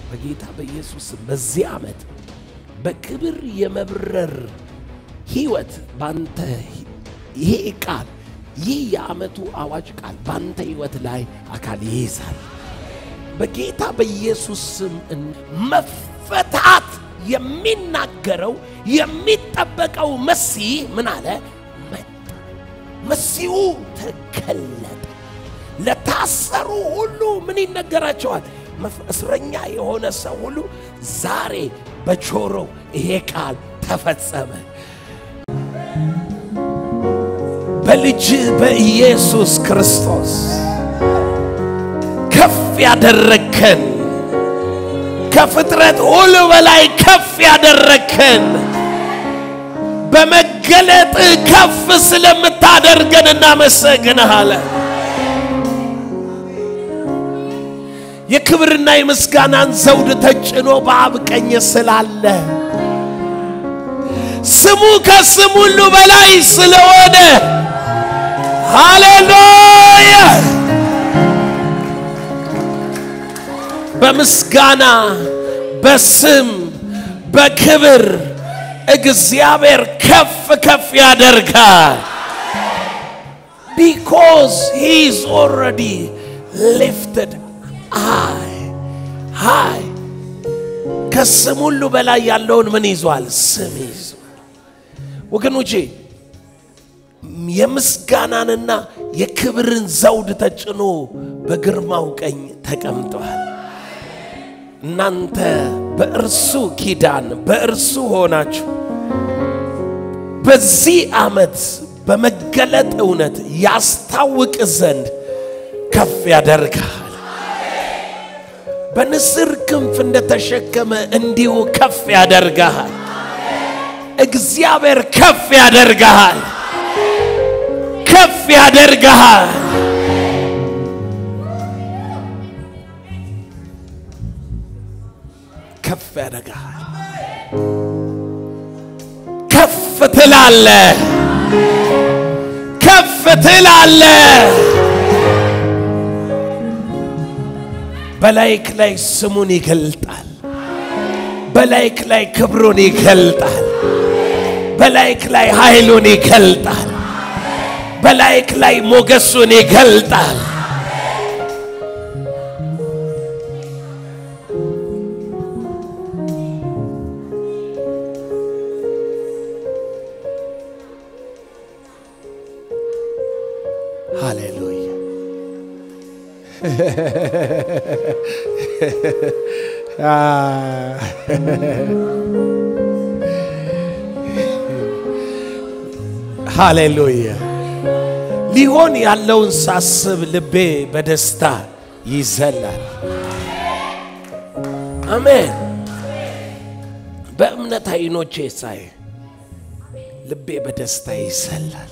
በጌታ በኢየሱስ ስም በዚህ ዓመት በክብር የመብረር ህይወት ባንተ ይሄ ቃል ይህ የዓመቱ አዋጅ ቃል ባንተ ህይወት ላይ አካል ይይዛል። በጌታ በኢየሱስ ስም መፈታት የሚናገረው የሚጠበቀው መሲህ ምን አለ? መጣ። መሲሁ ተገለጠ። ለታሰሩ ሁሉ ምን ይነገራቸዋል? እስረኛ የሆነ ሰው ሁሉ ዛሬ በጆሮው ይሄ ቃል ተፈጸመ። በልጅ በኢየሱስ ክርስቶስ ከፍ ያደረግከን ከፍጥረት ሁሉ በላይ ከፍ ያደረግከን በመገለጥ ከፍ ስለምታደርገን እናመሰግንሃለን። የክብርና የምስጋናን ዘውድ ተጭኖ በአብ ቀኝ ስላለ ስሙ ከስም ሁሉ በላይ ስለሆነ ሃሌሉያ በምስጋና በስም በክብር እግዚአብሔር ከፍ ከፍ ያደርጋል። ቢኮዝ ሂ ኢዝ ኦልሬዲ ሊፍትድ ሃይ ሃይ ከስም ሁሉ በላይ ያለውን ምን ይዟል? ስም ይዟል። ወገኖቼ የምስጋናንና የክብርን ዘውድ ተጭኖ በግርማው ቀኝ ተቀምጧል። እናንተ በእርሱ ኪዳን በእርሱ ሆናችሁ በዚህ ዓመት በመገለጥ እውነት ያስታውቅ ዘንድ ከፍ ያደርጋል። በንስር ክንፍ እንደተሸከመ እንዲሁ ከፍ ያደርግሃል። እግዚአብሔር ከፍ ያደርግሃል፣ ከፍ ያደርግሃል። ከፍ ያደርግሃል። ከፍ ትላለ፣ ከፍ ትላለ። በላይክ ላይ ስሙን ይገልጣል። በላይክ ላይ ክብሩን ይገልጣል። በላይክ ላይ ኃይሉን ይገልጣል። በላይክ ላይ ሞገሱን ይገልጣል። ሃሌሉያ ሃሌሉያ ሊሆን ያለውን ሳስብ ልቤ በደስታ ይዘላል። አሜን። በእምነት አይኖቼ ሳይ ልቤ በደስታ ይዘላል።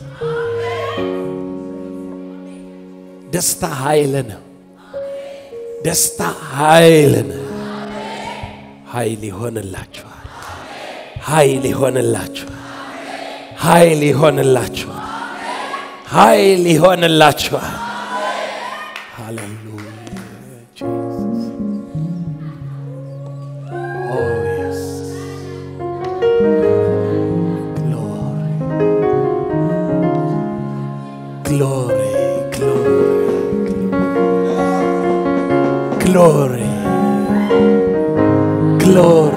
ደስታ ኃይል ነው። ደስታ ኃይል ነው። ኃይል ይሆንላችኋል። ኃይል ይሆንላችኋል። ኃይል ይሆንላችኋል። ኃይል ይሆንላችኋል። ሃሌሉያ ጂሰስ ኦ የስ ግሎሪ ግሎሪ ግሎሪ ግሎሪ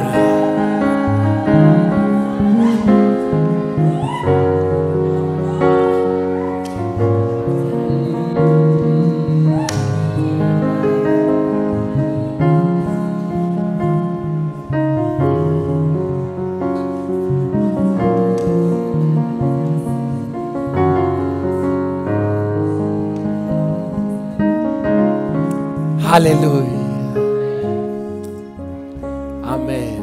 ሃሌሉያ አሜን።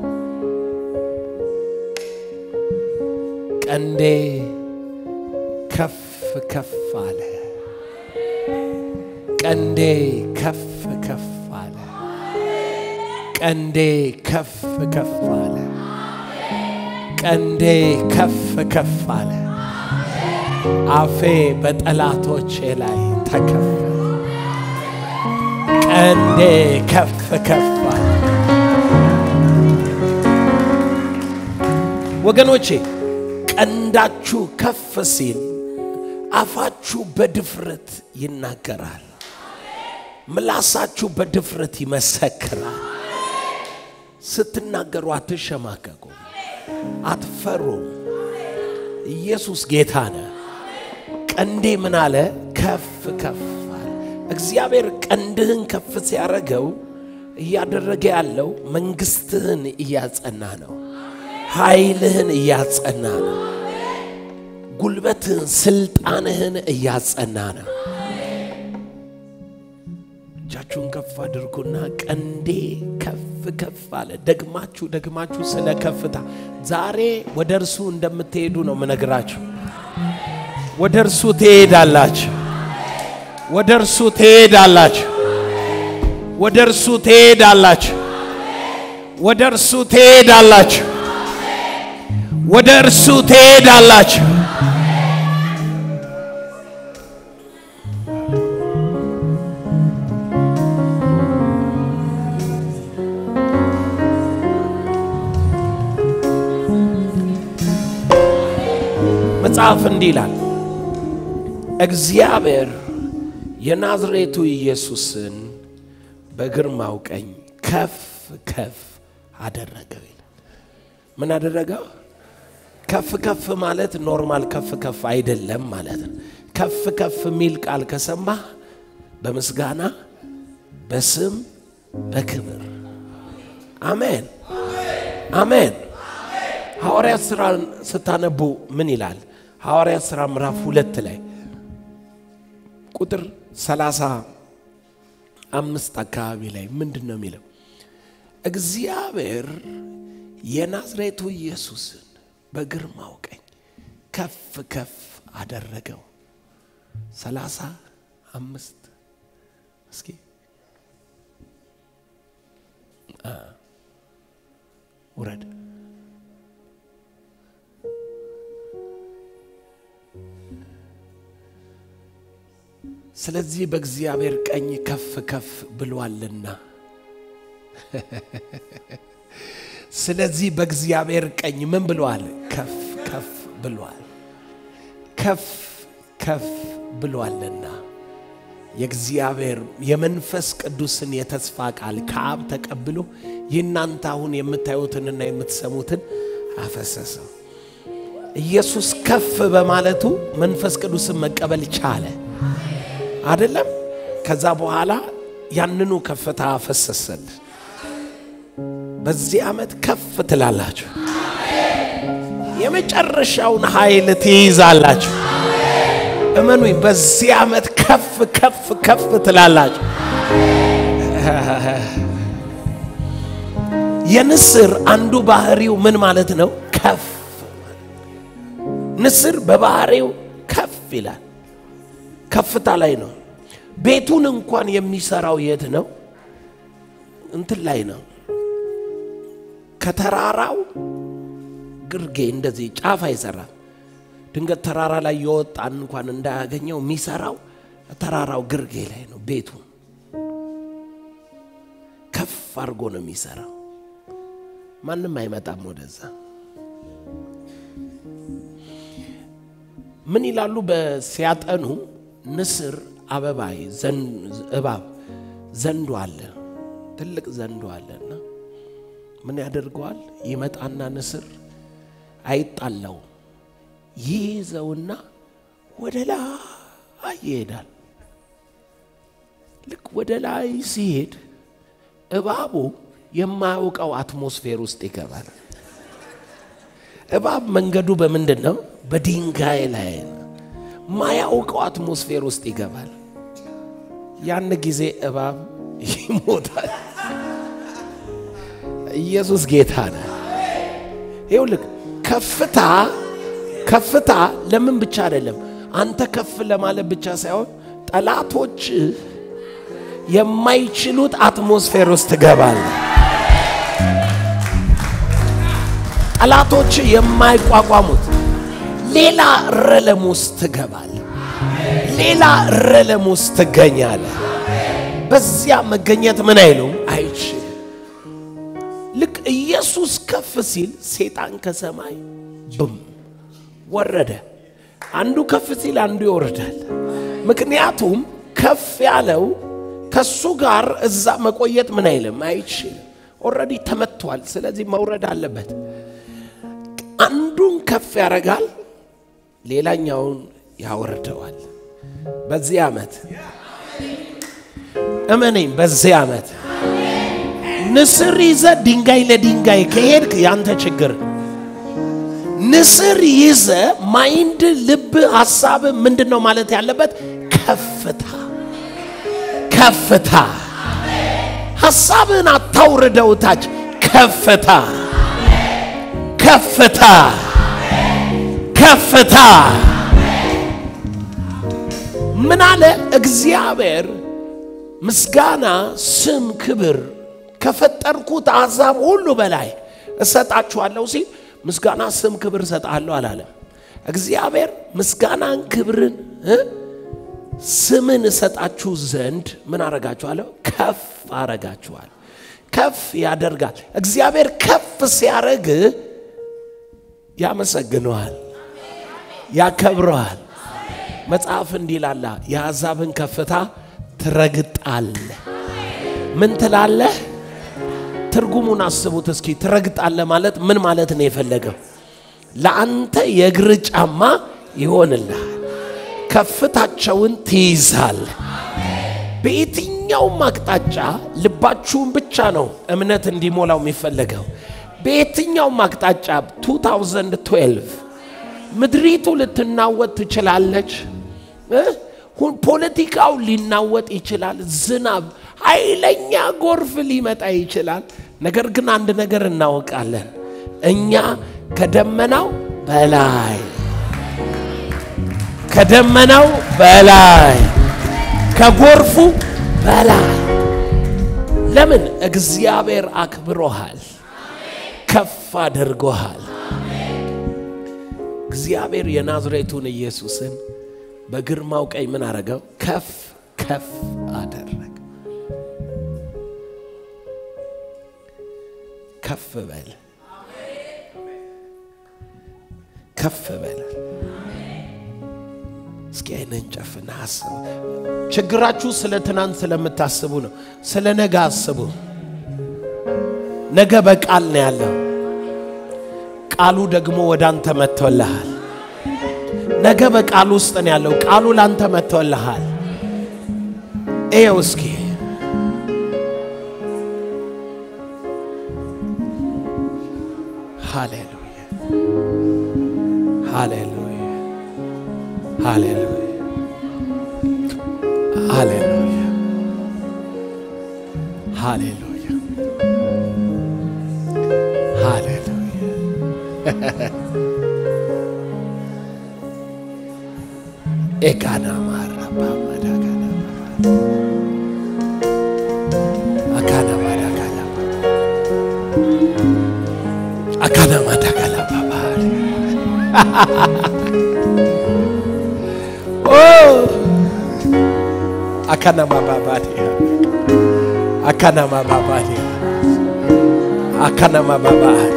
ቀንዴ ከፍ ከፍ አለ። ቀንዴ ከፍ ከፍ አለ። ቀንዴ ከፍ ከፍ አለ። ቀንዴ ከፍ ከፍ አለ። አፌ በጠላቶቼ ላይ ተከፈተ። ቀንዴ ከፍ ከፍ አለ። ወገኖቼ ቀንዳችሁ ከፍ ሲል አፋችሁ በድፍረት ይናገራል። ምላሳችሁ በድፍረት ይመሰክራል። ስትናገሩ አትሸማቀቁም፣ አትፈሩም። ኢየሱስ ጌታ ነው። ቀንዴ ምን አለ? ከፍ ከፍ አለ። እግዚአብሔር ቀንድህን ከፍ ሲያደርገው እያደረገ ያለው መንግስትህን እያጸና ነው። ኃይልህን እያጸና ነው። ጉልበትህን፣ ስልጣንህን እያጸና ነው። እጃችሁን ከፍ አድርጉና ቀንዴ ከፍ ከፍ አለ። ደግማችሁ ደግማችሁ ስለ ከፍታ ዛሬ ወደ እርሱ እንደምትሄዱ ነው ምነግራችሁ። ወደ እርሱ ትሄዳላችሁ። ወደ እርሱ ትሄዳላችሁ። ወደ እርሱ ትሄዳላችሁ። ወደ እርሱ ትሄዳላችሁ። ወደ እርሱ ትሄዳላችሁ። መጽሐፍ እንዲህ ይላል፣ እግዚአብሔር የናዝሬቱ ኢየሱስን በግርማው ቀኝ ከፍ ከፍ አደረገው ይላል። ምን አደረገው? ከፍ ከፍ ማለት ኖርማል ከፍ ከፍ አይደለም ማለት ነው። ከፍ ከፍ የሚል ቃል ከሰማህ በምስጋና በስም በክብር አሜን አሜን። ሐዋርያት ሥራ ስታነቡ ምን ይላል? ሐዋርያት ሥራ ምዕራፍ ሁለት ላይ ቁጥር ሰላሳ አምስት አካባቢ ላይ ምንድን ነው የሚለው? እግዚአብሔር የናዝሬቱ ኢየሱስን በግርማው ቀኝ ከፍ ከፍ አደረገው። ሰላሳ አምስት እስኪ ውረድ። ስለዚህ በእግዚአብሔር ቀኝ ከፍ ከፍ ብሏልና ስለዚህ በእግዚአብሔር ቀኝ ምን ብሏል? ከፍ ከፍ ብሏል። ከፍ ከፍ ብሏልና የእግዚአብሔር የመንፈስ ቅዱስን የተስፋ ቃል ከአብ ተቀብሎ የእናንተ አሁን የምታዩትንና የምትሰሙትን አፈሰሰው። ኢየሱስ ከፍ በማለቱ መንፈስ ቅዱስን መቀበል ቻለ አይደለም? ከዛ በኋላ ያንኑ ከፍታ አፈሰሰል። በዚህ ዓመት ከፍ ትላላችሁ። የመጨረሻውን ኃይል ትይዛላችሁ። እመኑኝ፣ በዚህ ዓመት ከፍ ከፍ ከፍ ትላላችሁ። የንስር አንዱ ባህሪው ምን ማለት ነው? ከፍ ንስር በባህሪው ከፍ ይላል። ከፍታ ላይ ነው። ቤቱን እንኳን የሚሰራው የት ነው? እንትን ላይ ነው። ከተራራው ግርጌ እንደዚህ ጫፍ አይሰራም። ድንገት ተራራ ላይ የወጣን እንኳን እንዳያገኘው የሚሰራው ተራራው ግርጌ ላይ ነው። ቤቱ ከፍ አድርጎ ነው የሚሰራው። ማንም አይመጣም ወደዛ። ምን ይላሉ በሲያጠኑ ንስር አበባይ እባብ ዘንዶ አለ፣ ትልቅ ዘንዶ አለና ምን ያደርገዋል? ይመጣና ንስር አይጣላው ይይዘውና ወደ ላይ ይሄዳል። ልክ ወደ ላይ ሲሄድ እባቡ የማያውቀው አትሞስፌር ውስጥ ይገባል። እባብ መንገዱ በምንድን ነው? በድንጋይ ላይ ነው። ማያውቀው አትሞስፌር ውስጥ ይገባል። ያን ጊዜ እባብ ይሞታል። ኢየሱስ ጌታ ነው። ይኸውልህ ከፍታ ከፍታ ለምን ብቻ አይደለም፣ አንተ ከፍ ለማለት ብቻ ሳይሆን ጠላቶች የማይችሉት አትሞስፌር ውስጥ ትገባለህ። ጠላቶች የማይቋቋሙት ሌላ ረለም ውስጥ ትገባለህ። ሌላ ረለም ውስጥ ትገኛለህ። በዚያ መገኘት ምን አይሉም አይችልም። ልክ ኢየሱስ ከፍ ሲል ሴጣን ከሰማይ ብም ወረደ። አንዱ ከፍ ሲል አንዱ ይወርዳል። ምክንያቱም ከፍ ያለው ከሱ ጋር እዛ መቆየት ምን አይልም አይችልም። ኦልሬዲ ተመቷል። ስለዚህ መውረድ አለበት። አንዱን ከፍ ያደርጋል፣ ሌላኛውን ያወርደዋል። በዚህ ዓመት እመነኝ፣ በዚህ ዓመት ንስር ይዘ ድንጋይ ለድንጋይ ከሄድክ ያንተ ችግር ንስር ይዘ ማይንድ፣ ልብ፣ ሀሳብ ምንድን ነው ማለት ያለበት? ከፍታ ከፍታ። ሀሳብን አታውርደው ታች። ከፍታ ከፍታ ከፍታ። ምን አለ እግዚአብሔር? ምስጋና፣ ስም፣ ክብር ከፈጠርኩት አሕዛብ ሁሉ በላይ እሰጣችኋለሁ ሲል ምስጋና፣ ስም፣ ክብር እሰጣለሁ አላለም። እግዚአብሔር ምስጋናን፣ ክብርን፣ ስምን እሰጣችሁ ዘንድ ምን አረጋችኋለሁ? ከፍ አረጋችኋል። ከፍ ያደርጋል። እግዚአብሔር ከፍ ሲያደርግ ያመሰግነዋል፣ ያከብረዋል። መጽሐፍ እንዲህ ይላል፣ የአሕዛብን ከፍታ ትረግጣለህ። ምን ትላለህ? ትርጉሙን አስቡት እስኪ። ትረግጣለህ ማለት ምን ማለት ነው የፈለገው? ለአንተ የእግር ጫማ ይሆንልሃል። ከፍታቸውን ትይዛለህ። በየትኛውም አቅጣጫ ልባችሁን ብቻ ነው እምነት እንዲሞላው የሚፈለገው። በየትኛውም አቅጣጫ 2012 ምድሪቱ ልትናወጥ ትችላለች። ፖለቲካው ሊናወጥ ይችላል። ዝናብ፣ ኃይለኛ ጎርፍ ሊመጣ ይችላል። ነገር ግን አንድ ነገር እናውቃለን፣ እኛ ከደመናው በላይ ከደመናው በላይ ከጎርፉ በላይ ለምን? እግዚአብሔር አክብሮሃል፣ ከፍ አድርጎሃል። እግዚአብሔር የናዝሬቱን ኢየሱስን በግርማው ቀኝ ምን አረገው? ከፍ ከፍ አደረገ። ከፍ በል ከፍ በል። እስኪ አይነን ጨፍና አስቡ። ችግራችሁ ስለ ትናንት ስለምታስቡ ነው። ስለ ነገ አስቡ። ነገ በቃል ነው ያለው። ቃሉ ደግሞ ወደ አንተ መጥቶልሃል። ነገ በቃሉ ውስጥ ነው ያለው። ቃሉ ላንተ መጥቶልሃል። እየው እስኪ ሃሌሉያ ሃሌሉያ ሃሌሉያ ሃሌሉያ ሃሌሉያ ሃሌሉያ ኤጋና ማራባ ማዳጋና አካና ማዳጋላ አካና ማዳጋላ ባባ ኦ አካና ማባባቴ አካና ማባባቴ አካና ማባባቴ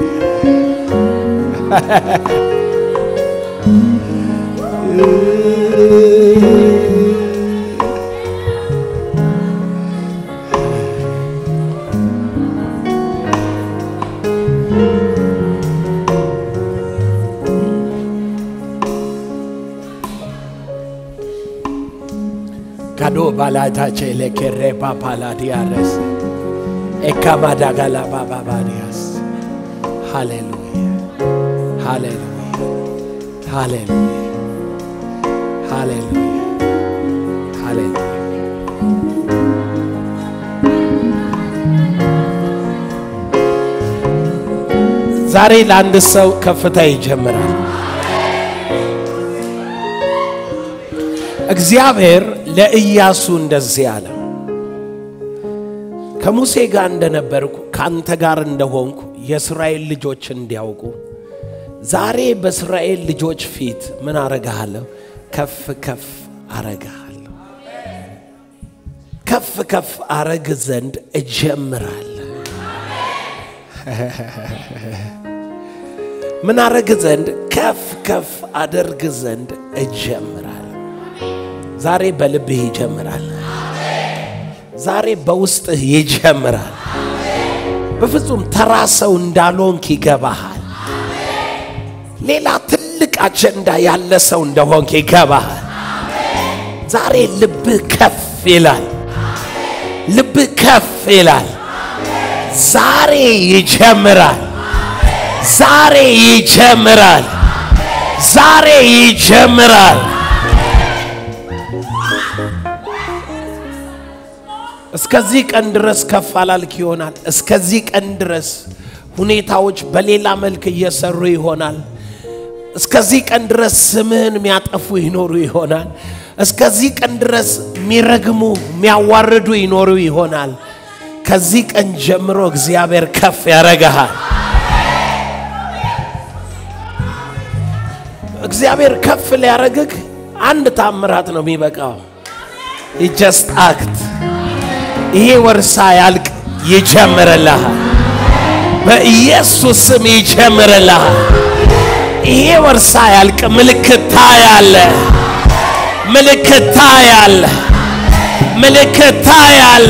ካዶ ባላታቼ ለኬሬ ፓፓላዲያረስ ኤካማዳጋላ ባባባዲያስ ሃሌሉያ ሃሌሉያ ሃሌሉያ ሃሌሉያ ሃሌሉያ ዛሬ ለአንድ ሰው ከፍታ ይጀምራል። እግዚአብሔር ለኢያሱ እንደዚህ አለ፣ ከሙሴ ጋር እንደነበርኩ ከአንተ ጋር እንደሆንኩ የእስራኤል ልጆች እንዲያውቁ ዛሬ በእስራኤል ልጆች ፊት ምን አረግሃለሁ? ከፍ ከፍ አረግሃለሁ። ከፍ ከፍ አረግ ዘንድ እጀምራለሁ። ምን አረግ ዘንድ ከፍ ከፍ አደርግ ዘንድ እጀምራል። ዛሬ በልብህ ይጀምራል። ዛሬ በውስጥህ ይጀምራል። በፍጹም ተራ ሰው እንዳልሆንክ ይገባሃል። ሌላ ትልቅ አጀንዳ ያለ ሰው እንደሆንክ ይገባሃል። ዛሬ ልብህ ከፍ ይላል። ልብህ ከፍ ይላል። ዛሬ ይጀምራል። ዛሬ ይጀምራል። ዛሬ ይጀምራል። እስከዚህ ቀን ድረስ ከፍ አላልክ ይሆናል። እስከዚህ ቀን ድረስ ሁኔታዎች በሌላ መልክ እየሰሩ ይሆናል። እስከዚህ ቀን ድረስ ስምህን የሚያጠፉ ይኖሩ ይሆናል። እስከዚህ ቀን ድረስ የሚረግሙ የሚያዋርዱ ይኖሩ ይሆናል። ከዚህ ቀን ጀምሮ እግዚአብሔር ከፍ ያረጋሃል። እግዚአብሔር ከፍ ሊያረግህ አንድ ታምራት ነው የሚበቃው። ጀስት አክት ይሄ ወርሳ ያልቅ ይጀምርልሃል። በኢየሱስ ስም ይጀምርልሃል። ይሄ ወርሳ ያልቅ ምልክት ታያለ፣ ምልክት ታያለ፣ ምልክት ታያለ።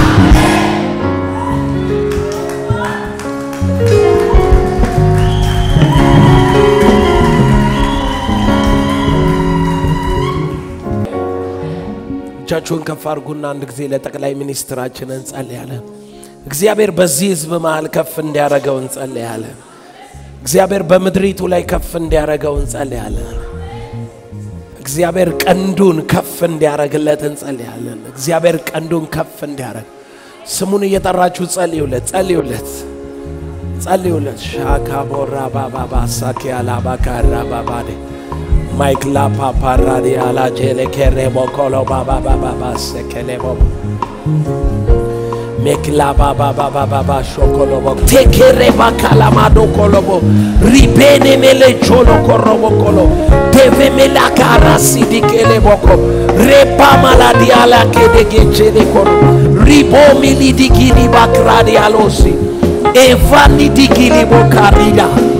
እጃችሁን ከፍ አድርጉና አንድ ጊዜ ለጠቅላይ ሚኒስትራችን እንጸልያለን። እግዚአብሔር በዚህ ህዝብ መሃል ከፍ እንዲያደርገው እንጸልያለን። እግዚአብሔር በምድሪቱ ላይ ከፍ እንዲያደርገው እንጸልያለን። እግዚአብሔር ቀንዱን ከፍ እንዲያደርግለት እንጸልያለን። እግዚአብሔር ቀንዱን ከፍ እንዲያደርግ ስሙን እየጠራችሁ ጸልዩለት፣ ጸልዩለት፣ ጸልዩለት። ሻካ ቦራ ባባባ ሳኪ አላባካራ ባባዴ ማይክላ ፓፓራዲ አላጄሌ ኬሬቦ ኮሎ ባባባባባ ሰኬሌቦ ሜክላ ባባባባባ ሾኮሎቦ ቴኬሬ ባካላማዶ ኮሎቦ ሪቤኔ ሜሌ ቾሎ ኮሮቦ ኮሎ ዴቬ ሜላ ካራሲ ዲኬሌ ቦኮ ሬባ ማላዲ አላኬዴጌቼሌ ኮሮ ሪቦ ሚሊ ዲጊኒ ባክራዲ አሎሲ ኤቫኒ ዲጊኒ ቦካሪዳ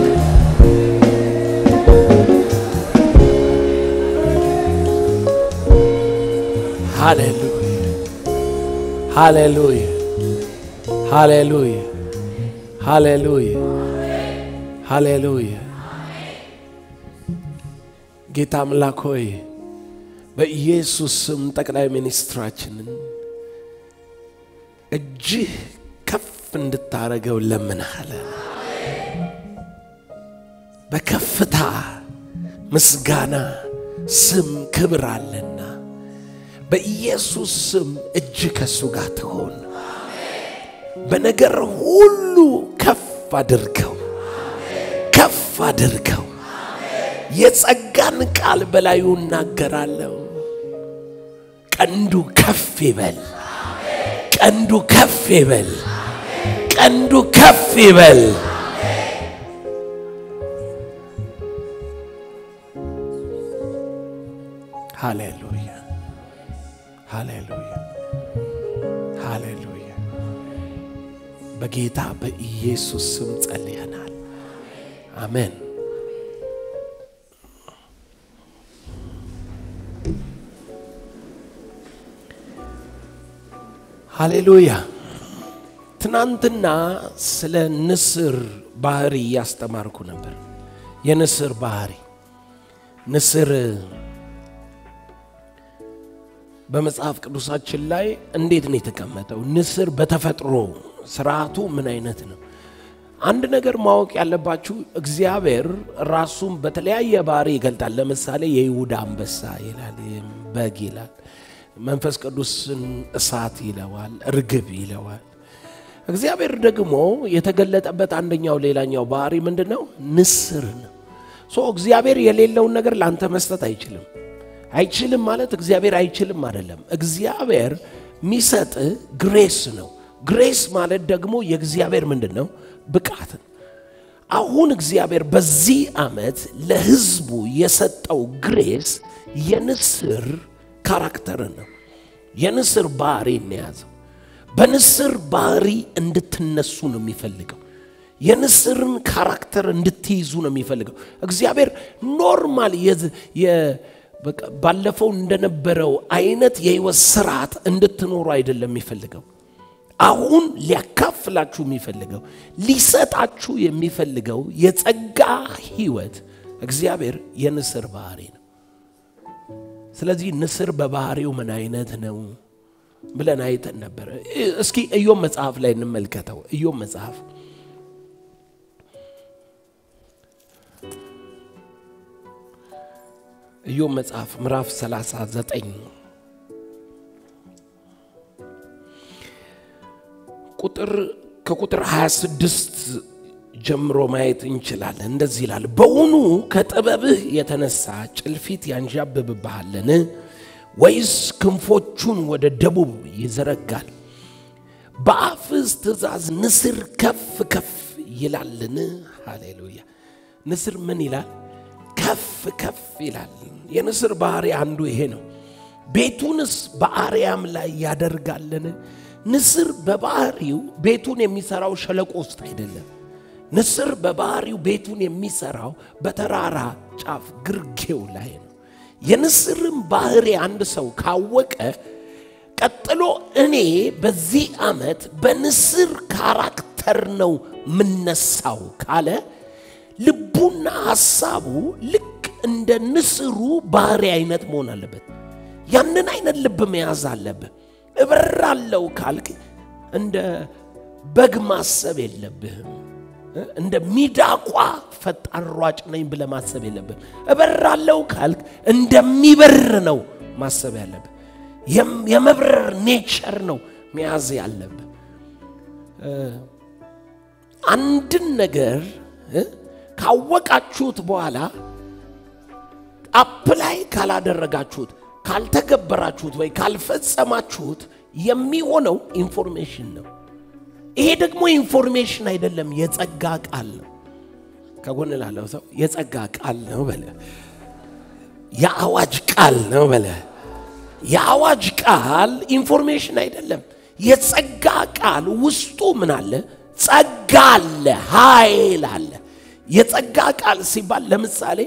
ሃሌሉያ ሃሌሉያ ሃሌሉያ ሃሌሉያ ሃሌሉያ። ጌታ አምላክ ሆይ በኢየሱስ ስም ጠቅላይ ሚኒስትራችንን እጅህ ከፍ እንድታረገው ለምንሃለን። በከፍታ ምስጋና ስም ክብር አለና በኢየሱስ ስም እጅ ከሱ ጋር ትሆን። በነገር ሁሉ ከፍ አድርገው፣ ከፍ አድርገው። የጸጋን ቃል በላዩ እናገራለሁ። ቀንዱ ከፍ ይበል፣ ቀንዱ ከፍ ይበል፣ ቀንዱ ከፍ ይበል። ሃሌሉያ ሃሌሉያ ሃሌሉያ። በጌታ በኢየሱስ ስም ጸልየናል። አሜን። ሃሌሉያ። ትናንትና ስለ ንስር ባህሪ እያስተማርኩ ነበር። የንስር ባህሪ ንስር በመጽሐፍ ቅዱሳችን ላይ እንዴት ነው የተቀመጠው? ንስር በተፈጥሮ ስርዓቱ ምን አይነት ነው? አንድ ነገር ማወቅ ያለባችሁ እግዚአብሔር ራሱን በተለያየ ባህሪ ይገልጣል። ለምሳሌ የይሁዳ አንበሳ ይላል፣ በግ ይላል፣ መንፈስ ቅዱስን እሳት ይለዋል፣ እርግብ ይለዋል። እግዚአብሔር ደግሞ የተገለጠበት አንደኛው ሌላኛው ባህሪ ምንድን ነው? ንስር ነው። ሶ እግዚአብሔር የሌለውን ነገር ለአንተ መስጠት አይችልም። አይችልም ማለት እግዚአብሔር አይችልም አይደለም። እግዚአብሔር የሚሰጥ ግሬስ ነው። ግሬስ ማለት ደግሞ የእግዚአብሔር ምንድን ነው? ብቃት ነው። አሁን እግዚአብሔር በዚህ ዓመት ለሕዝቡ የሰጠው ግሬስ የንስር ካራክተር ነው። የንስር ባህሪ እንያዘው። በንስር ባህሪ እንድትነሱ ነው የሚፈልገው። የንስርን ካራክተር እንድትይዙ ነው የሚፈልገው እግዚአብሔር ኖርማል የዝ- የ- በቃ ባለፈው እንደነበረው አይነት የህይወት ስርዓት እንድትኖሩ አይደለም የሚፈልገው አሁን ሊያካፍላችሁ የሚፈልገው ሊሰጣችሁ የሚፈልገው የጸጋ ህይወት እግዚአብሔር የንስር ባህሪ ነው ስለዚህ ንስር በባህሪው ምን አይነት ነው ብለን አይተን ነበረ እስኪ እዮም መጽሐፍ ላይ እንመልከተው እዮም መጽሐፍ እዮም መጽሐፍ ምዕራፍ 39 ቁጥር ከቁጥር 26 ጀምሮ ማየት እንችላለን እንደዚህ ይላል በውኑ ከጥበብህ የተነሳ ጭልፊት ያንዣብብብሃለን ወይስ ክንፎቹን ወደ ደቡብ ይዘረጋል በአፍስ ትእዛዝ ንስር ከፍ ከፍ ይላልን ሃሌሉያ ንስር ምን ይላል ከፍ ከፍ ይላል የንስር ባህሪ አንዱ ይሄ ነው ቤቱንስ በአርያም ላይ ያደርጋልን ንስር በባህሪው ቤቱን የሚሰራው ሸለቆ ውስጥ አይደለም ንስር በባህሪው ቤቱን የሚሰራው በተራራ ጫፍ ግርጌው ላይ ነው የንስርን ባህሪ አንድ ሰው ካወቀ ቀጥሎ እኔ በዚህ ዓመት በንስር ካራክተር ነው ምነሳው ካለ ልቡና ሐሳቡ ልክ እንደ ንስሩ ባህሪ አይነት መሆን አለበት ያንን አይነት ልብ መያዝ አለብህ እበራለው ካልክ እንደ በግ ማሰብ የለብህም እንደ ሚዳቋ ፈጣን ሯጭ ነኝ ብለ ማሰብ የለብህም እበራለው ካልክ እንደሚበር ነው ማሰብ ያለብህ የም- የመብረር ኔቸር ነው መያዝ ያለብህ አንድን ነገር እ ካወቃችሁት በኋላ አፕላይ ካላደረጋችሁት ካልተገበራችሁት ወይ ካልፈጸማችሁት የሚሆነው ኢንፎርሜሽን ነው ይሄ ደግሞ ኢንፎርሜሽን አይደለም የጸጋ ቃል ነው ከጎን ላለው ሰው የጸጋ ቃል ነው በለ የአዋጅ ቃል ነው በለ የአዋጅ ቃል ኢንፎርሜሽን አይደለም የጸጋ ቃል ውስጡ ምን አለ ጸጋ አለ ኃይል አለ የጸጋ ቃል ሲባል ለምሳሌ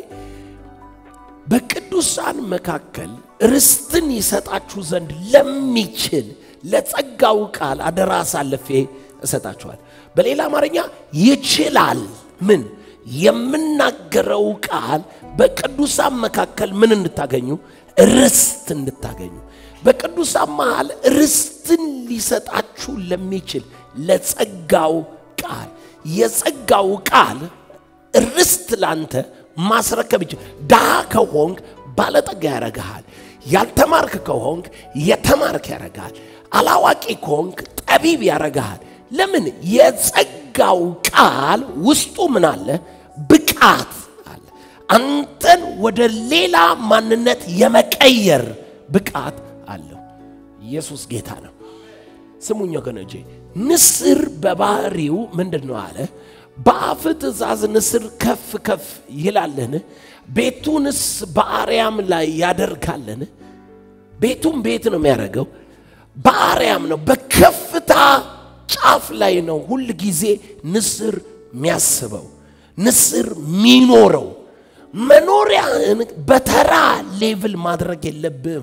በቅዱሳን መካከል ርስትን ይሰጣችሁ ዘንድ ለሚችል ለጸጋው ቃል አደራ አሳልፌ እሰጣችኋል በሌላ አማርኛ ይችላል ምን የምናገረው ቃል በቅዱሳን መካከል ምን እንድታገኙ ርስት እንድታገኙ በቅዱሳን መሃል ርስትን ሊሰጣችሁ ለሚችል ለጸጋው ቃል የጸጋው ቃል ርስት ላንተ ማስረከብ ይችል ድሃ ከሆንክ ባለጠጋ ያረግሃል ያልተማርክ ከሆንክ የተማርክ ያረግሃል አላዋቂ ከሆንክ ጠቢብ ያረግሃል ለምን የጸጋው ቃል ውስጡ ምን አለ ብቃት አለ አንተን ወደ ሌላ ማንነት የመቀየር ብቃት አለው ኢየሱስ ጌታ ነው ስሙኝ ወገኖቼ ንስር በባህሪው ምንድን ነው አለ በአፍ ትእዛዝ ንስር ከፍ ከፍ ይላለን ቤቱንስ በአርያም ላይ ያደርጋለን ቤቱን ቤት ነው የሚያደርገው በአርያም ነው በከፍታ ጫፍ ላይ ነው ሁል ጊዜ ንስር የሚያስበው ንስር የሚኖረው መኖሪያህን በተራ ሌቭል ማድረግ የለብህም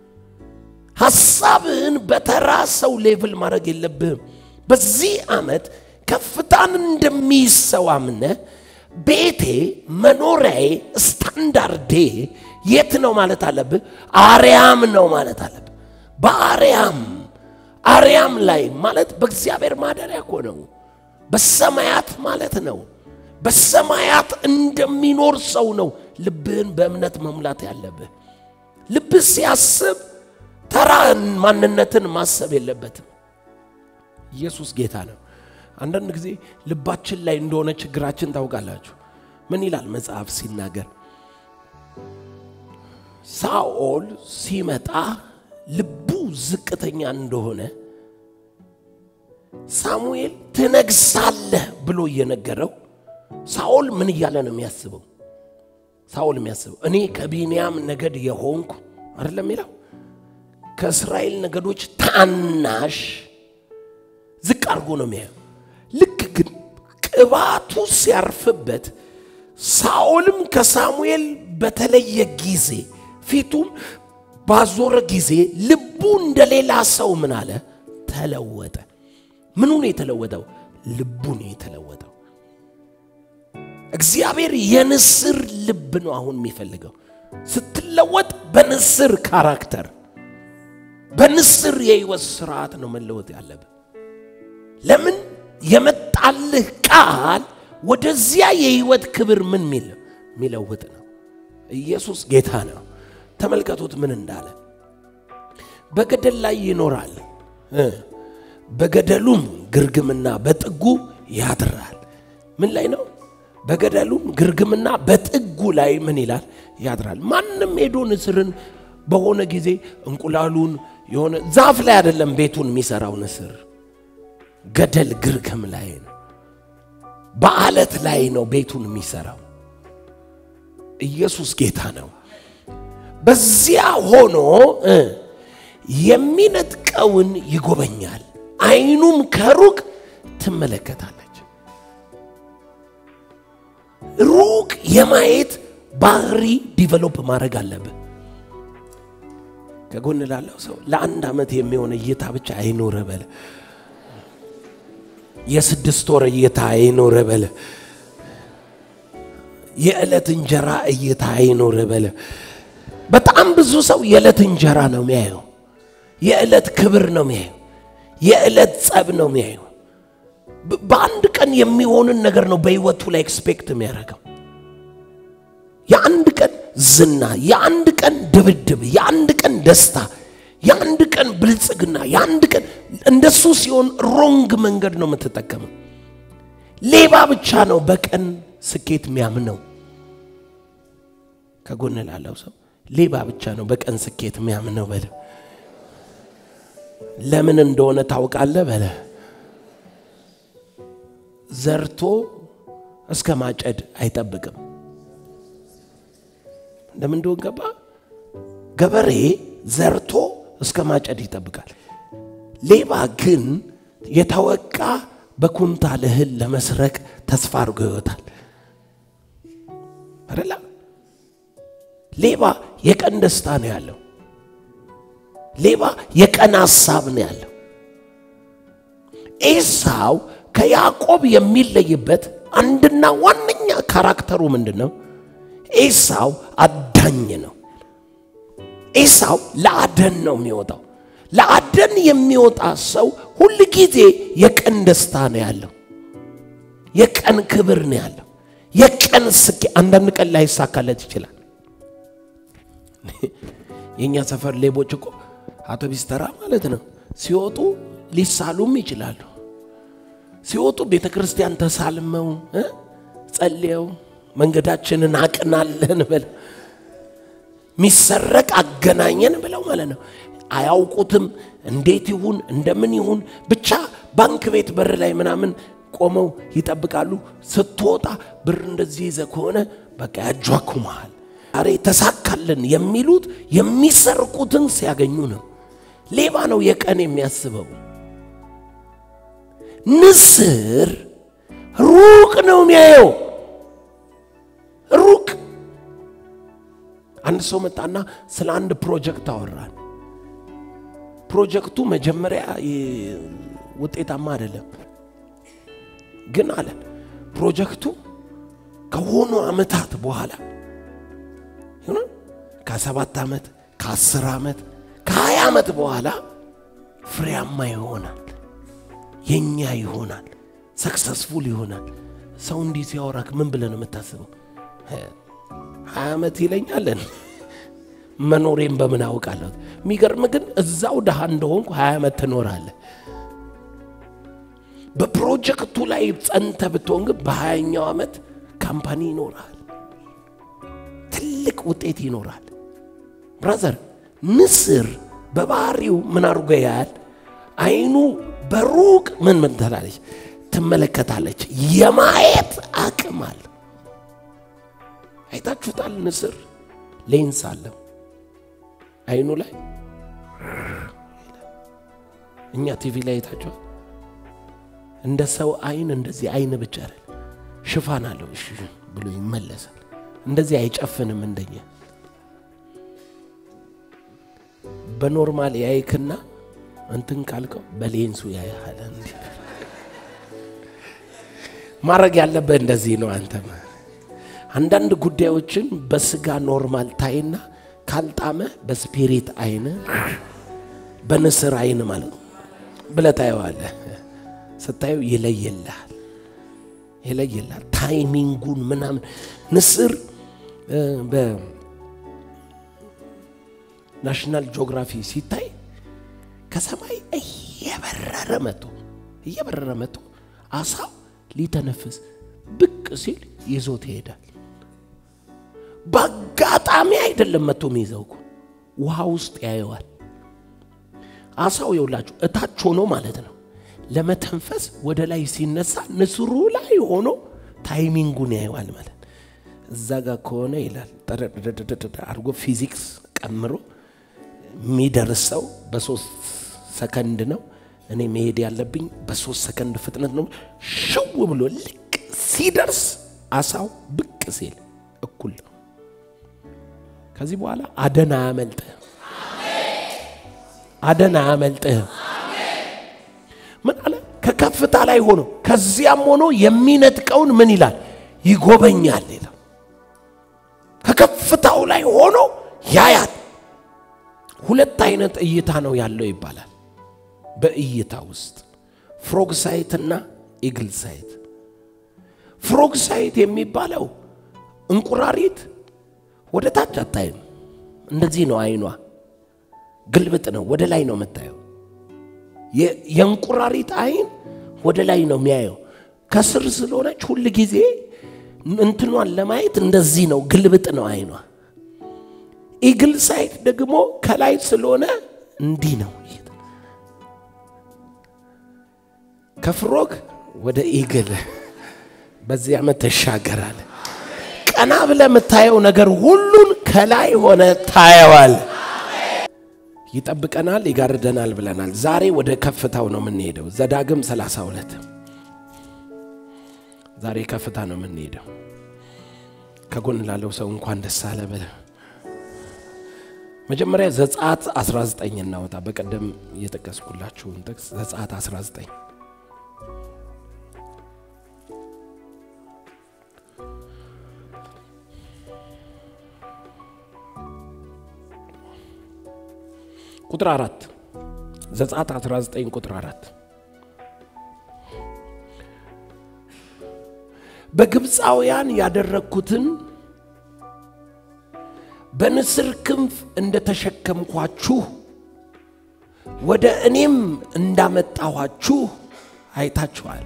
ሐሳብህን በተራ ሰው ሌቭል ማድረግ የለብህም በዚህ ዓመት ከፍታን እንደሚይዝ ሰው አምነ ቤቴ መኖሪያዬ ስታንዳርዴ የት ነው ማለት አለብህ አርያም ነው ማለት አለብህ በአርያም አርያም ላይ ማለት በእግዚአብሔር ማደሪያ እኮ ነው በሰማያት ማለት ነው በሰማያት እንደሚኖር ሰው ነው ልብህን በእምነት መሙላት ያለብህ ልብህ ሲያስብ ተራ ማንነትን ማሰብ የለበትም ኢየሱስ ጌታ ነው አንዳንድ ጊዜ ልባችን ላይ እንደሆነ ችግራችን ታውቃላችሁ ምን ይላል መጽሐፍ ሲናገር ሳኦል ሲመጣ ልቡ ዝቅተኛ እንደሆነ ሳሙኤል ትነግሳለህ ብሎ እየነገረው ሳኦል ምን እያለ ነው የሚያስበው ሳኦል የሚያስበው እኔ ከቢንያም ነገድ የሆንኩ አይደለም ይለው ከእስራኤል ነገዶች ታናሽ ዝቅ አድርጎ ነው የሚያየው ልክ ግን ቅባቱ ሲያርፍበት ሳኦልም ከሳሙኤል በተለየ ጊዜ ፊቱን ባዞረ ጊዜ ልቡ እንደሌላ ሰው ምን አለ ተለወጠ። ምኑ ነው የተለወጠው? ልቡ ነው የተለወጠው። እግዚአብሔር የንስር ልብ ነው አሁን የሚፈልገው። ስትለወጥ በንስር ካራክተር፣ በንስር የህይወት ስርዓት ነው መለወጥ ያለብህ። ለምን የመጣልህ ቃል ወደዚያ የህይወት ክብር ምን ሚል የሚለውጥ ነው። ኢየሱስ ጌታ ነው። ተመልከቱት ምን እንዳለ በገደል ላይ ይኖራል እ በገደሉም ግርግምና በጥጉ ያድራል። ምን ላይ ነው? በገደሉም ግርግምና በጥጉ ላይ ምን ይላል? ያድራል። ማንም ሄዶ ንስርን በሆነ ጊዜ እንቁላሉን የሆነ ዛፍ ላይ አይደለም ቤቱን የሚሰራው ንስር ገደል ግርግም ላይ ነው። በአለት ላይ ነው ቤቱን የሚሰራው። ኢየሱስ ጌታ ነው። በዚያ ሆኖ እ የሚነጥቀውን ይጎበኛል፣ አይኑም ከሩቅ ትመለከታለች። ሩቅ የማየት ባህሪ ዲቨሎፕ ማድረግ አለብህ። ከጎን ላለው ሰው ለአንድ ዓመት የሚሆን እይታ ብቻ አይኖረ በለ። የስድስት ወር እይታ አይኖረ በለ። የዕለት እንጀራ እይታ አይኖረ በለ። በጣም ብዙ ሰው የዕለት እንጀራ ነው የሚያየው። የዕለት ክብር ነው የሚያየው። የዕለት ጸብ ነው የሚያየው። በ- በአንድ ቀን የሚሆንን ነገር ነው በህይወቱ ላይ ኤክስፔክት የሚያደርገው። የአንድ ቀን ዝና፣ የአንድ ቀን ድብድብ፣ የአንድ ቀን ደስታ፣ የአንድ ቀን ብልጽግና፣ የአንድ ቀን እንደሱ ሲሆን ሮንግ መንገድ ነው የምትጠቀመው። ሌባ ብቻ ነው በቀን ስኬት የሚያምነው። ከጎን ላለው ሰው ሌባ ብቻ ነው በቀን ስኬት የሚያምነው በለ። ለምን እንደሆነ ታውቃለህ በለ። ዘርቶ እስከ ማጨድ አይጠብቅም። ለምን እንደሆነ ገባ? ገበሬ ዘርቶ እስከ ማጨድ ይጠብቃል። ሌባ ግን የተወቃ በኩንታል እህል ለመስረቅ ተስፋ አድርጎ ይወጣል። አይደለ? ሌባ የቀን ደስታ ነው ያለው። ሌባ የቀን ሀሳብ ነው ያለው። ኤሳው ከያዕቆብ የሚለይበት አንድና ዋነኛ ካራክተሩ ምንድን ነው? ኤሳው አዳኝ ነው። ኤሳው ለአደን ነው የሚወጣው። ለአደን የሚወጣ ሰው ሁል ጊዜ የቀን ደስታ ነው ያለው። የቀን ክብር ነው ያለው። የቀን ስኬ አንዳንድ ቀን ላይሳካለት ይችላል። የእኛ ሰፈር ሌቦች እኮ አውቶቢስ ተራ ማለት ነው ሲወጡ ሊሳሉም ይችላሉ። ሲወጡ ቤተ ክርስቲያን ተሳልመው እ ጸልየው መንገዳችንን አቅናለን ብለው ሚሰረቅ አገናኘን ብለው ማለት ነው። አያውቁትም እንዴት ይሁን እንደምን ይሁን ብቻ ባንክ ቤት በር ላይ ምናምን ቆመው ይጠብቃሉ። ስትወጣ ብር እንደዚህ ይዘ ከሆነ በቃ ያጇኩመሃል። ዛሬ ተሳካልን የሚሉት የሚሰርቁትን ሲያገኙ ነው። ሌባ ነው የቀን የሚያስበው። ንስር ሩቅ ነው የሚያየው። ሩቅ አንድ ሰው መጣና ስለ አንድ ፕሮጀክት አወራን። ፕሮጀክቱ መጀመሪያ ይ- ውጤታማ አይደለም፣ ግን አለ ፕሮጀክቱ ከሆኑ ዓመታት በኋላ ይሁን ከሰባት ዓመት ከአስር ዓመት ከሀያ ዓመት በኋላ ፍሬያማ ይሆናል፣ የኛ ይሆናል፣ ሰክሰስፉል ይሆናል። ሰው እንዲህ ሲያወራክ ምን ብለህ ነው የምታስበው? ሀያ ዓመት ይለኛለን መኖሬን በምን አውቃለሁ? የሚገርም ግን እዛው ድሃ እንደሆንኩ ሀያ ዓመት ትኖራለህ። በፕሮጀክቱ ላይ ጸንተ ብትሆን ግን በሀያኛው ዓመት ካምፓኒ ይኖራል፣ ትልቅ ውጤት ይኖራል። ብራዘር ንስር በባህሪው ምን አድርጎ ያያል? አይኑ በሩቅ ምን ምን ትላለች? ትመለከታለች። የማየት አቅም አለ። አይታችሁታል? ንስር ሌንስ አለው አይኑ ላይ። እኛ ቲቪ ላይ አይታችኋል? እንደ ሰው አይን እንደዚህ አይን ብቻ አይደል፣ ሽፋን አለው እሺ ብሎ ይመለሳል። እንደዚህ አይጨፍንም እንደኛ በኖርማል ያይክና እንትን ካልከው በሌንሱ ያያል። እንዲህ ማድረግ ያለብህ እንደዚህ ነው። አንተ አንዳንድ ጉዳዮችን በስጋ ኖርማል ታይና ካልጣመ በስፒሪት አይን በንስር አይን ማለት ነው ብለህ ታየዋለህ። ስታየው ይለየልሃል ይለየልሃል ታይሚንጉን ምናምን ንስር በናሽናል ጂኦግራፊ ሲታይ ከሰማይ እየበረረ መጥቶ እየበረረ መጥቶ አሳው ሊተነፍስ ብቅ ሲል ይዞት ይሄዳል። በአጋጣሚ አይደለም መጥቶ የሚይዘው እኮ ውሃ ውስጥ ያየዋል። አሳው የውላችሁ እታች ሆኖ ማለት ነው ለመተንፈስ ወደ ላይ ሲነሳ ንስሩ ላይ ሆኖ ታይሚንጉን ያየዋል ማለት እዛ ጋር ከሆነ ይላል አድርጎ ፊዚክስ ቀምሮ የሚደርሰው በሶስት ሰከንድ ነው። እኔ መሄድ ያለብኝ በሶስት ሰከንድ ፍጥነት ነው። ሽው ብሎ ልክ ሲደርስ አሳው ብቅ ሲል እኩል ነው። ከዚህ በኋላ አደን አያመልጥህም፣ አደን አያመልጥህም። ምን አለ? ከከፍታ ላይ ሆኖ ከዚያም ሆኖ የሚነጥቀውን ምን ይላል? ይጎበኛል ይላል። ከከፍታው ላይ ሆኖ ያያል። ሁለት አይነት እይታ ነው ያለው ይባላል። በእይታ ውስጥ ፍሮግ ሳይት እና ኢግል ሳይት። ፍሮግ ሳይት የሚባለው እንቁራሪት ወደ ታች አታይም። እንደዚህ ነው አይኗ፣ ግልብጥ ነው፣ ወደ ላይ ነው የምታየው። የእንቁራሪት አይን ወደ ላይ ነው የሚያየው። ከስር ስለሆነች ሁል ጊዜ እንትኗን ለማየት እንደዚህ ነው፣ ግልብጥ ነው አይኗ። ኢግል ሳይት ደግሞ ከላይ ስለሆነ እንዲህ ነው። ከፍሮግ ወደ ኢግል በዚህ ዓመት ተሻገራል። ቀና ብለህ የምታየው ነገር ሁሉን ከላይ ሆነ ታየዋል። ይጠብቀናል፣ ይጋርደናል ብለናል። ዛሬ ወደ ከፍታው ነው የምንሄደው። ዘዳግም 32 ዛሬ ከፍታ ነው የምንሄደው። ከጎን ላለው ሰው እንኳን ደስ አለ ብለህ መጀመሪያ ዘጸአት 19 እናወጣ። በቀደም እየጠቀስኩላችሁን ጥቅስ ዘጸአት 19 ቁጥር አራት ዘጸአት 19 ቁጥር አራት በግብፃውያን ያደረግኩትን በንስር ክንፍ እንደተሸከምኳችሁ ወደ እኔም እንዳመጣኋችሁ አይታችኋል።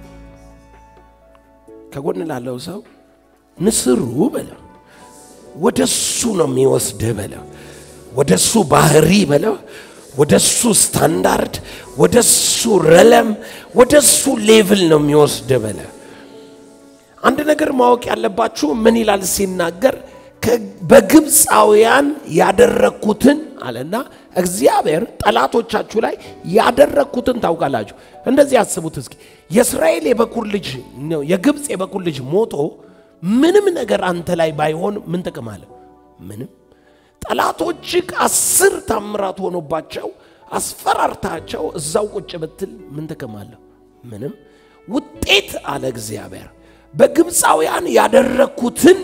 ከጎን ላለው ሰው ንስሩ በለው ወደ እሱ ነው የሚወስድህ በለው ወደ እሱ ባህሪ በለው ወደ እሱ ስታንዳርድ ወደ እሱ ረለም ወደ እሱ ሌቭል ነው የሚወስድ በለ አንድ ነገር ማወቅ ያለባችሁ ምን ይላል ሲናገር በግብፃውያን ያደረግኩትን አለና እግዚአብሔር ጠላቶቻችሁ ላይ ያደረግኩትን ታውቃላችሁ እንደዚህ አስቡት እስኪ የእስራኤል የበኩር ልጅ የግብፅ የበኩር ልጅ ሞቶ ምንም ነገር አንተ ላይ ባይሆን ምን ጥቅም አለ ምንም ጠላቶችህ አስር ታምራት ሆኖባቸው አስፈራርታቸው እዛው ቁጭ ብትል ምን ጥቅም አለው? ምንም ውጤት አለ እግዚአብሔር። በግብፃውያን ያደረግኩትን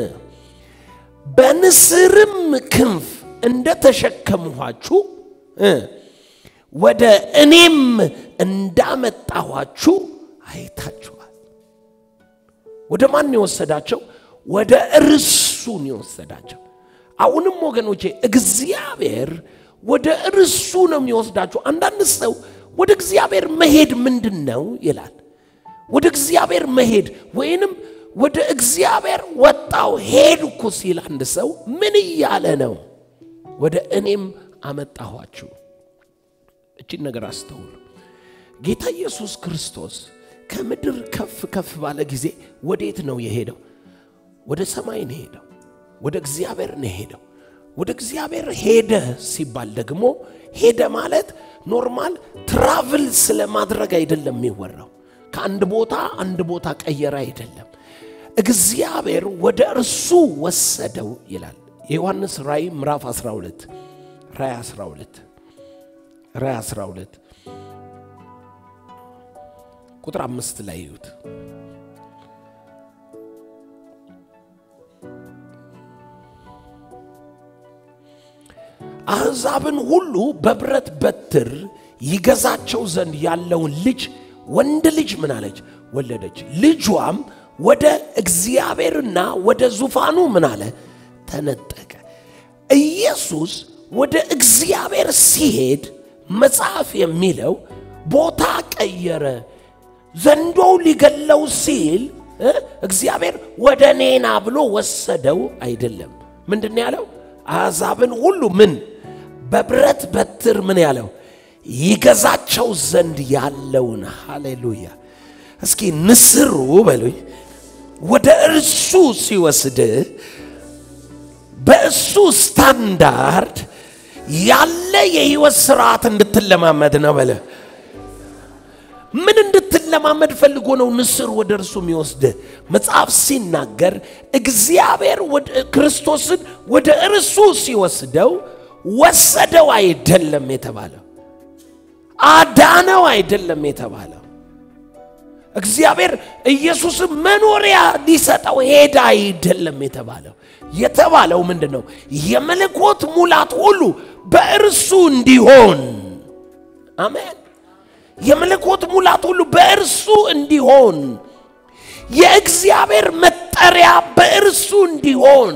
በንስርም ክንፍ እንደተሸከምኋችሁ ወደ እኔም እንዳመጣኋችሁ አይታችኋል። ወደ ማን የወሰዳቸው? ወደ እርሱን የወሰዳቸው። አሁንም ወገኖቼ እግዚአብሔር ወደ እርሱ ነው የሚወስዳችሁ። አንዳንድ ሰው ወደ እግዚአብሔር መሄድ ምንድን ነው ይላል። ወደ እግዚአብሔር መሄድ ወይንም ወደ እግዚአብሔር ወጣው ሄድኩ ሲል አንድ ሰው ምን እያለ ነው? ወደ እኔም አመጣኋችሁ። እቺን ነገር አስተውሉ። ጌታ ኢየሱስ ክርስቶስ ከምድር ከፍ ከፍ ባለ ጊዜ ወዴት ነው የሄደው? ወደ ሰማይ ነው የሄደው። ወደ እግዚአብሔር ነው ሄደው። ወደ እግዚአብሔር ሄደ ሲባል ደግሞ ሄደ ማለት ኖርማል ትራቭል ስለማድረግ አይደለም የሚወራው። ከአንድ ቦታ አንድ ቦታ ቀየረ አይደለም። እግዚአብሔር ወደ እርሱ ወሰደው ይላል። የዮሐንስ ራእይ ምዕራፍ 12 ራእይ 12 ራእይ 12 ቁጥር አምስት ላይ ይዩት። አሕዛብን ሁሉ በብረት በትር ይገዛቸው ዘንድ ያለውን ልጅ ወንድ ልጅ ምን አለች ወለደች። ልጇም ወደ እግዚአብሔርና ወደ ዙፋኑ ምን አለ ተነጠቀ። ኢየሱስ ወደ እግዚአብሔር ሲሄድ መጽሐፍ የሚለው ቦታ ቀየረ። ዘንዶው ሊገለው ሲል እ እግዚአብሔር ወደ እኔና ብሎ ወሰደው አይደለም። ምንድን ነው ያለው? አሕዛብን ሁሉ ምን በብረት በትር ምን ያለው ይገዛቸው ዘንድ ያለውን ሃሌሉያ። እስኪ ንስሩ በሉኝ ወደ እርሱ ሲወስድ በእሱ ስታንዳርድ ያለ የህይወት ስርዓት እንድትለማመድ ነው በለ። ምን እንድትለማመድ ፈልጎ ነው ንስር ወደ እርሱ የሚወስድ? መጽሐፍ ሲናገር እግዚአብሔር ክርስቶስን ወደ እርሱ ሲወስደው ወሰደው አይደለም የተባለው፣ አዳነው አይደለም የተባለው። እግዚአብሔር ኢየሱስን መኖሪያ ሊሰጠው ሄዳ አይደለም የተባለው። የተባለው ምንድን ነው? የመለኮት ሙላት ሁሉ በእርሱ እንዲሆን አሜን። የመለኮት ሙላት ሁሉ በእርሱ እንዲሆን የእግዚአብሔር መጠሪያ በእርሱ እንዲሆን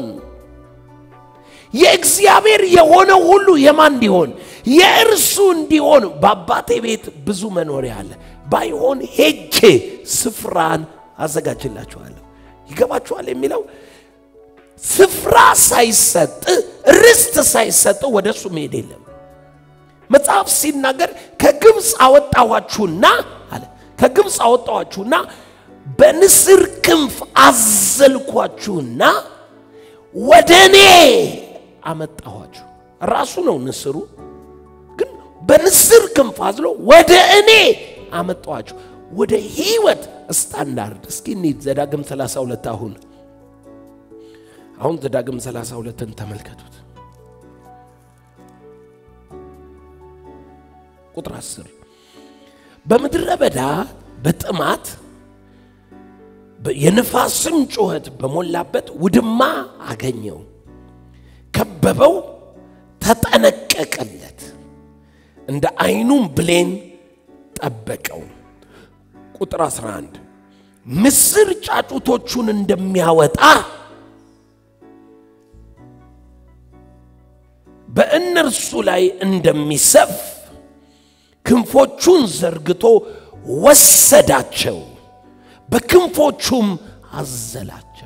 የእግዚአብሔር የሆነው ሁሉ የማን እንዲሆን የእርሱ እንዲሆን። በአባቴ ቤት ብዙ መኖሪያ አለ፣ ባይሆን ሄጄ ስፍራን አዘጋጅላችኋለሁ። ይገባችኋል የሚለው ስፍራ ሳይሰጥ ርስት ሳይሰጥ ወደ እሱ መሄድ የለም። መጽሐፍ ሲናገር ከግብፅ አወጣኋችሁና አለ ከግብፅ አወጣኋችሁና በንስር ክንፍ አዘልኳችሁና ወደ እኔ አመጣኋችሁ። ራሱ ነው ንስሩ፣ ግን በንስር ክንፍ አዝሎ ወደ እኔ አመጣኋችሁ። ወደ ህይወት ስታንዳርድ እስኪ እንሂድ። ዘዳግም 32 አሁን አሁን ዘዳግም 32ን ተመልከቱት። ቁጥር 10 በምድረ በዳ በጥማት የንፋስም ጩኸት በሞላበት ውድማ አገኘው፣ ከበበው፣ ተጠነቀቀለት፣ እንደ አይኑም ብሌን ጠበቀው። ቁጥር 11 ምስር ጫጩቶቹን እንደሚያወጣ በእነርሱ ላይ እንደሚሰፍ ክንፎቹን ዘርግቶ ወሰዳቸው፣ በክንፎቹም አዘላቸው።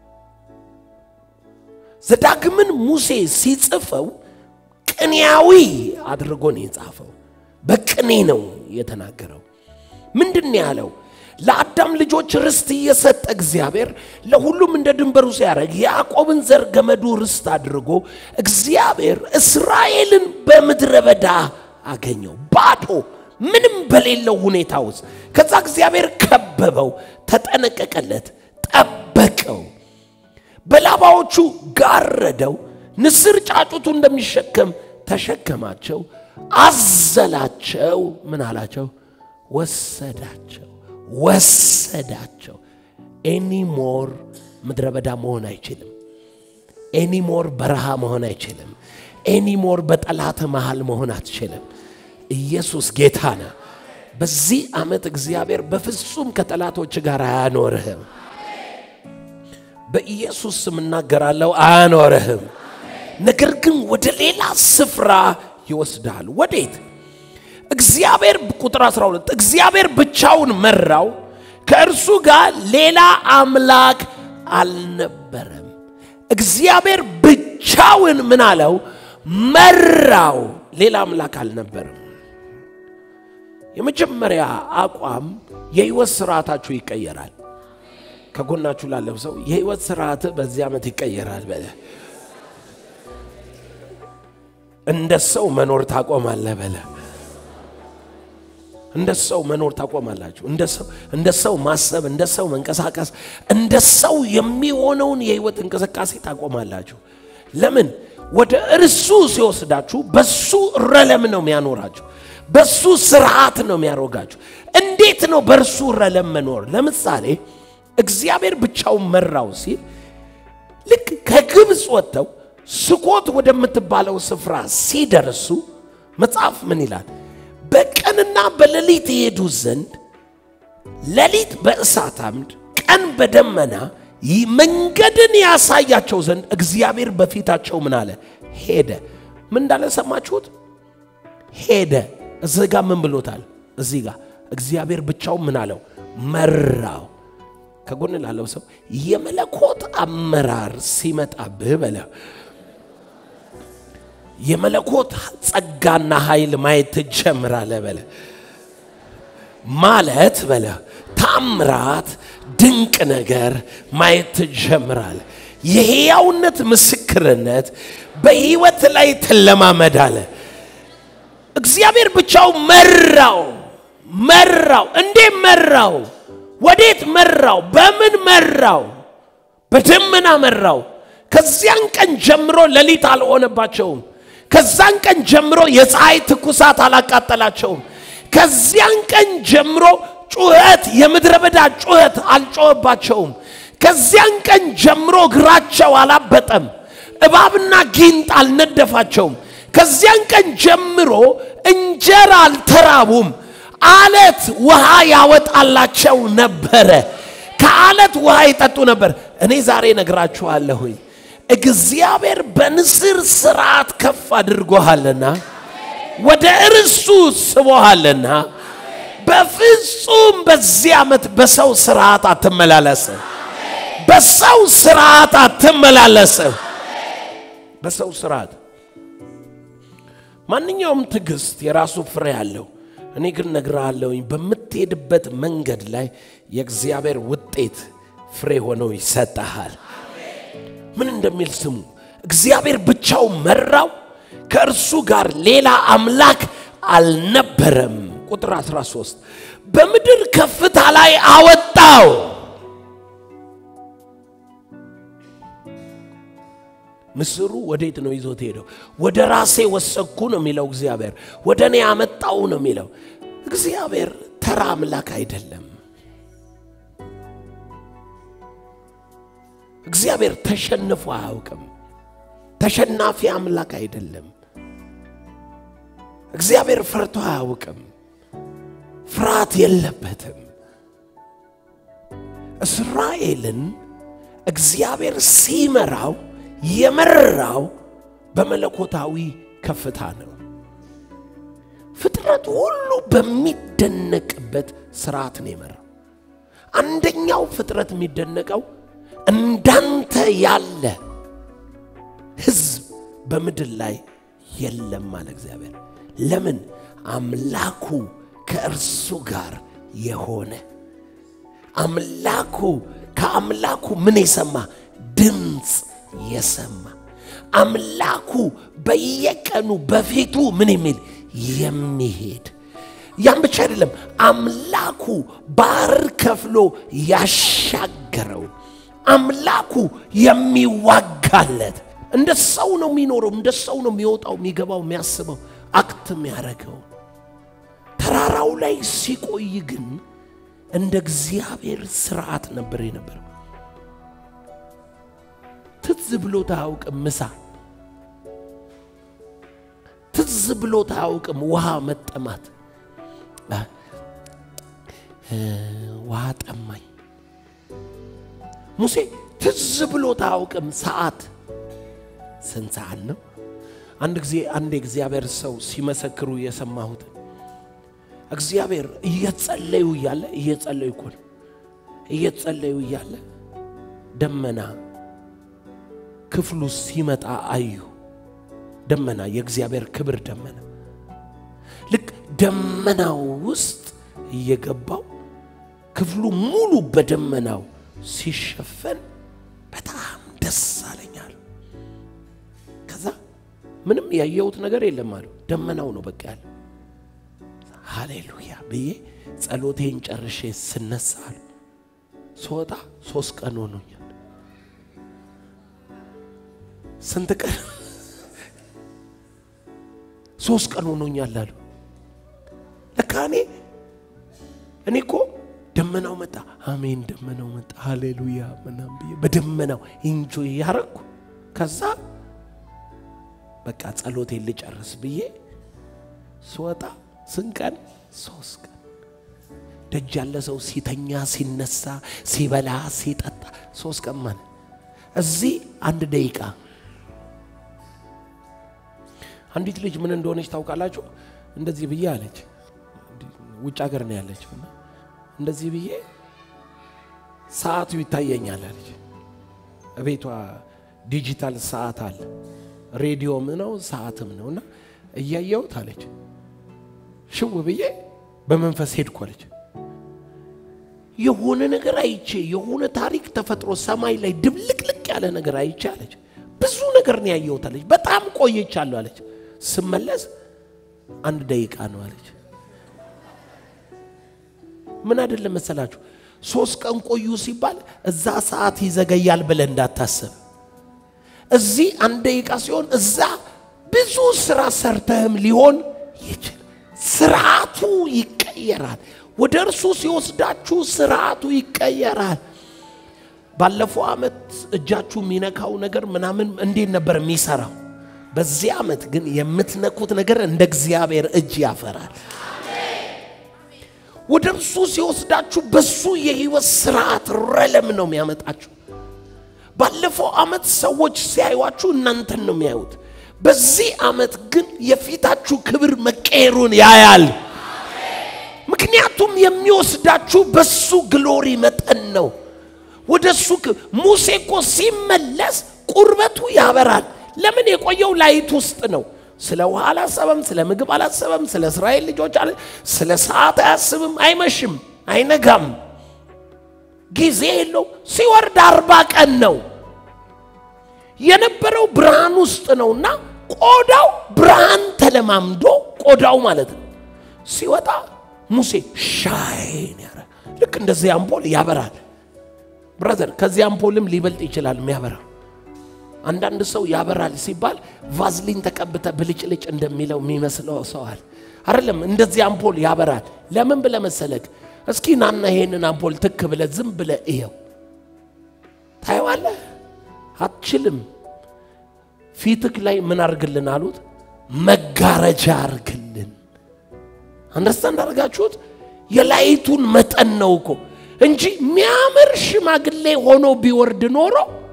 ዘዳግምን ሙሴ ሲጽፈው ቅኔያዊ አድርጎ ነው የጻፈው። በቅኔ ነው የተናገረው። ምንድን ነው ያለው? ለአዳም ልጆች ርስት እየሰጠ እግዚአብሔር ለሁሉም እንደ ድንበሩ ሲያደርግ ያዕቆብን ዘር ገመዱ ርስት አድርጎ እግዚአብሔር እስራኤልን በምድረ በዳ አገኘው፣ ባዶ ምንም በሌለው ሁኔታ ውስጥ። ከዛ እግዚአብሔር ከበበው፣ ተጠነቀቀለት፣ ጠበቀው፣ በላባዎቹ ጋረደው። ንስር ጫጩቱ እንደሚሸከም ተሸከማቸው፣ አዘላቸው። ምን አላቸው? ወሰዳቸው ወሰዳቸው። ኤኒሞር ምድረ በዳ መሆን አይችልም። ኤኒሞር በረሃ መሆን አይችልም። ኤኒሞር በጠላት መሃል መሆን አትችልም። ኢየሱስ ጌታ ነው። በዚህ ዓመት እግዚአብሔር በፍጹም ከጠላቶች ጋር አያኖርህም። በኢየሱስ ስም እናገራለሁ፣ አያኖርህም። ነገር ግን ወደ ሌላ ስፍራ ይወስዳል። ወዴት? እግዚአብሔር ቁጥር 12 እግዚአብሔር ብቻውን መራው፣ ከእርሱ ጋር ሌላ አምላክ አልነበረም። እግዚአብሔር ብቻውን ምን አለው? መራው፣ ሌላ አምላክ አልነበረም። የመጀመሪያ አቋም የህይወት ስርዓታችሁ ይቀየራል። ከጎናችሁ ላለው ሰው የህይወት ስርዓት በዚህ ዓመት ይቀየራል በለ። እንደ ሰው መኖር ታቆማለህ በለ። እንደ ሰው መኖር ታቆማላችሁ። እንደ ሰው እንደ ሰው ማሰብ፣ እንደ ሰው መንቀሳቀስ፣ እንደ ሰው የሚሆነውን የህይወት እንቅስቃሴ ታቆማላችሁ። ለምን? ወደ እርሱ ሲወስዳችሁ በሱ ረለም ነው የሚያኖራችሁ። በሱ ስርዓት ነው የሚያሮጋችሁ። እንዴት ነው በእርሱ ረለም መኖር? ለምሳሌ እግዚአብሔር ብቻውን መራው ሲል ልክ ከግብፅ ወጥተው ስኮት ወደምትባለው ስፍራ ሲደርሱ መጽሐፍ ምን ይላል? በቀንና በሌሊት ይሄዱ ዘንድ ሌሊት በእሳት አምድ ቀን በደመና ይህ መንገድን ያሳያቸው ዘንድ እግዚአብሔር በፊታቸው ምን አለ? ሄደ። ምን እንዳለ ሰማችሁት? ሄደ። እዚህ ጋር ምን ብሎታል? እዚህ ጋር እግዚአብሔር ብቻውን ምን አለው? መራው። ከጎን ላለው ሰው የመለኮት አመራር ሲመጣብህ በለ የመለኮት ጸጋና ኃይል ማየት ትጀምራለህ በለ ማለት በለ ታምራት ድንቅ ነገር ማየት ትጀምራለህ። የሕያውነት ምስክርነት በሕይወት ላይ ትለማመዳለህ። እግዚአብሔር ብቻው መራው መራው። እንዴት መራው? ወዴት መራው? በምን መራው? በደመና መራው። ከዚያን ቀን ጀምሮ ሌሊት አልሆነባቸውም። ከዛን ቀን ጀምሮ የፀሐይ ትኩሳት አላቃጠላቸውም። ከዚያን ቀን ጀምሮ ጩኸት፣ የምድረ በዳ ጩኸት አልጮኸባቸውም። ከዚያን ቀን ጀምሮ እግራቸው አላበጠም። እባብና ጊንጥ አልነደፋቸውም። ከዚያን ቀን ጀምሮ እንጀራ አልተራቡም። አለት ውሃ ያወጣላቸው ነበረ። ከአለት ውሃ ይጠጡ ነበር። እኔ ዛሬ ነግራችኋለሁኝ እግዚአብሔር በንስር ስርዓት ከፍ አድርጎሃልና ወደ እርሱ ስቦሃልና በፍጹም በዚህ ዓመት በሰው ስርዓት አትመላለስም። በሰው ስርዓት አትመላለስም። በሰው ስርዓት ማንኛውም ትዕግስት የራሱ ፍሬ አለው። እኔ ግን ነግርሃለሁኝ በምትሄድበት መንገድ ላይ የእግዚአብሔር ውጤት ፍሬ ሆኖ ይሰጠሃል። ምን እንደሚል ስሙ። እግዚአብሔር ብቻው መራው፣ ከእርሱ ጋር ሌላ አምላክ አልነበረም። ቁጥር 13 በምድር ከፍታ ላይ አወጣው። ምስሩ ወዴት ነው ይዞት ሄደው? ወደ ራሴ ወሰድኩ ነው የሚለው እግዚአብሔር። ወደ እኔ አመጣው ነው የሚለው እግዚአብሔር። ተራ አምላክ አይደለም። እግዚአብሔር ተሸንፎ አያውቅም። ተሸናፊ አምላክ አይደለም። እግዚአብሔር ፈርቶ አያውቅም። ፍርሃት የለበትም። እስራኤልን እግዚአብሔር ሲመራው የመራው በመለኮታዊ ከፍታ ነው። ፍጥረት ሁሉ በሚደነቅበት ስርዓት ነው የመራው። አንደኛው ፍጥረት የሚደነቀው እንዳንተ ያለ ሕዝብ በምድር ላይ የለም አለ እግዚአብሔር። ለምን? አምላኩ ከእርሱ ጋር የሆነ አምላኩ ከአምላኩ ምን የሰማ ድምፅ የሰማ አምላኩ በየቀኑ በፊቱ ምን የሚል የሚሄድ ያም ብቻ አይደለም። አምላኩ ባህር ከፍሎ ያሻገረው አምላኩ የሚዋጋለት እንደ ሰው ነው የሚኖረው፣ እንደ ሰው ነው የሚወጣው፣ የሚገባው፣ የሚያስበው፣ አክት የሚያደርገው። ተራራው ላይ ሲቆይ ግን እንደ እግዚአብሔር ስርዓት ነበር የነበረው። ትዝ ብሎት አያውቅም ምሳ፣ ትዝ ብሎት አያውቅም ውሃ መጠማት። ውሃ ጠማኝ። ሙሴ ትዝ ብሎት አያውቅም ሰዓት ስንት ሰዓት ነው? አንድ ጊዜ አንድ የእግዚአብሔር ሰው ሲመሰክሩ የሰማሁት እግዚአብሔር እየጸለዩ እያለ እየጸለዩ እኮ ነው እየጸለዩ እያለ ደመና ክፍሉ ሲመጣ አዩ። ደመና የእግዚአብሔር ክብር ደመና ልክ ደመናው ውስጥ እየገባው ክፍሉ ሙሉ በደመናው ሲሸፈን በጣም ደስ አለኛል። ከዛ ምንም ያየሁት ነገር የለም አሉ። ደመናው ነው በቃ ያለ ሃሌሉያ ብዬ ጸሎቴን ጨርሼ ስነሳ አሉ ስወጣ ሶስት ቀን ሆኖኛል። ስንት ቀን? ሶስት ቀን ሆኖኛል አሉ። ለካ እኔ እኔ እኮ ደመናው መጣ፣ አሜን፣ ደመናው መጣ፣ ሃሌሉያ ምናምን ብዬ በደመናው ኢንጆይ ያረግኩ። ከዛ በቃ ጸሎቴን ልጨርስ ብዬ ስወጣ ስንት ቀን? ሶስት ቀን። ደጅ ያለ ሰው ሲተኛ ሲነሳ ሲበላ ሲጠጣ ሶስት ቀን ማለት እዚህ አንድ ደቂቃ አንዲት ልጅ ምን እንደሆነች ታውቃላችሁ? እንደዚህ ብዬ አለች። ውጭ ሀገር ነው ያለችው። እና እንደዚህ ብዬ ሰዓቱ ይታየኛል አለች። ቤቷ ዲጂታል ሰዓት አለ፣ ሬዲዮም ነው ሰዓትም ነው። እና እያየሁት አለች ሽው ብዬ በመንፈስ ሄድኩ አለች። የሆነ ነገር አይቼ የሆነ ታሪክ ተፈጥሮ ሰማይ ላይ ድብልቅልቅ ያለ ነገር አይቼ አለች። ብዙ ነገር ነው ያየሁት አለች። በጣም ቆይቻለሁ አለች። ስመለስ አንድ ደቂቃ ነው አለች። ምን አይደለም መሰላችሁ፣ ሶስት ቀን ቆዩ ሲባል እዛ ሰዓት ይዘገያል ብለህ እንዳታስብ። እዚህ አንድ ደቂቃ ሲሆን እዛ ብዙ ስራ ሰርተህም ሊሆን ይችላል። ስርዓቱ ይቀየራል። ወደ እርሱ ሲወስዳችሁ ስርዓቱ ይቀየራል። ባለፈው ዓመት እጃችሁ የሚነካው ነገር ምናምን እንዴት ነበር የሚሰራው? በዚህ ዓመት ግን የምትነኩት ነገር እንደ እግዚአብሔር እጅ ያፈራል። ወደ እርሱ ሲወስዳችሁ በሱ የህይወት ስርዓት ረለም ነው የሚያመጣችሁ። ባለፈው ዓመት ሰዎች ሲያዩዋችሁ እናንተን ነው የሚያዩት። በዚህ ዓመት ግን የፊታችሁ ክብር መቀየሩን ያያል። ምክንያቱም የሚወስዳችሁ በሱ ግሎሪ መጠን ነው። ወደ እሱ ሙሴ እኮ ሲመለስ ቁርበቱ ያበራል። ለምን የቆየው ላይት ውስጥ ነው። ስለ ውሃ አላሰበም፣ ስለ ምግብ አላሰበም፣ ስለ እስራኤል ልጆች አለ ስለ ሰዓት አያስብም። አይመሽም፣ አይነጋም፣ ጊዜ የለው። ሲወርድ አርባ ቀን ነው የነበረው ብርሃን ውስጥ ነውና ቆዳው ብርሃን ተለማምዶ ቆዳው ማለት ነው። ሲወጣ ሙሴ ሻይን ያረ ልክ እንደዚህ አምፖል ያበራል። ብራዘር ከዚህ አምፖልም ሊበልጥ ይችላል የሚያበራ አንዳንድ ሰው ያበራል ሲባል ቫዝሊን ተቀብተ ብልጭልጭ እንደሚለው የሚመስለው ሰው አለ። አይደለም፣ እንደዚህ አምፖል ያበራል። ለምን ብለ መሰለክ? እስኪ ናና ይሄንን አምፖል ትክ ብለ ዝም ብለ እየው፣ ታየዋለህ። አትችልም። ፊትክ ላይ ምን አርግልን አሉት? መጋረጃ አርግልን። አንደርስታንድ አርጋችሁት? የላይቱን መጠን ነው እኮ እንጂ የሚያምር ሽማግሌ ሆኖ ቢወርድ ኖሮ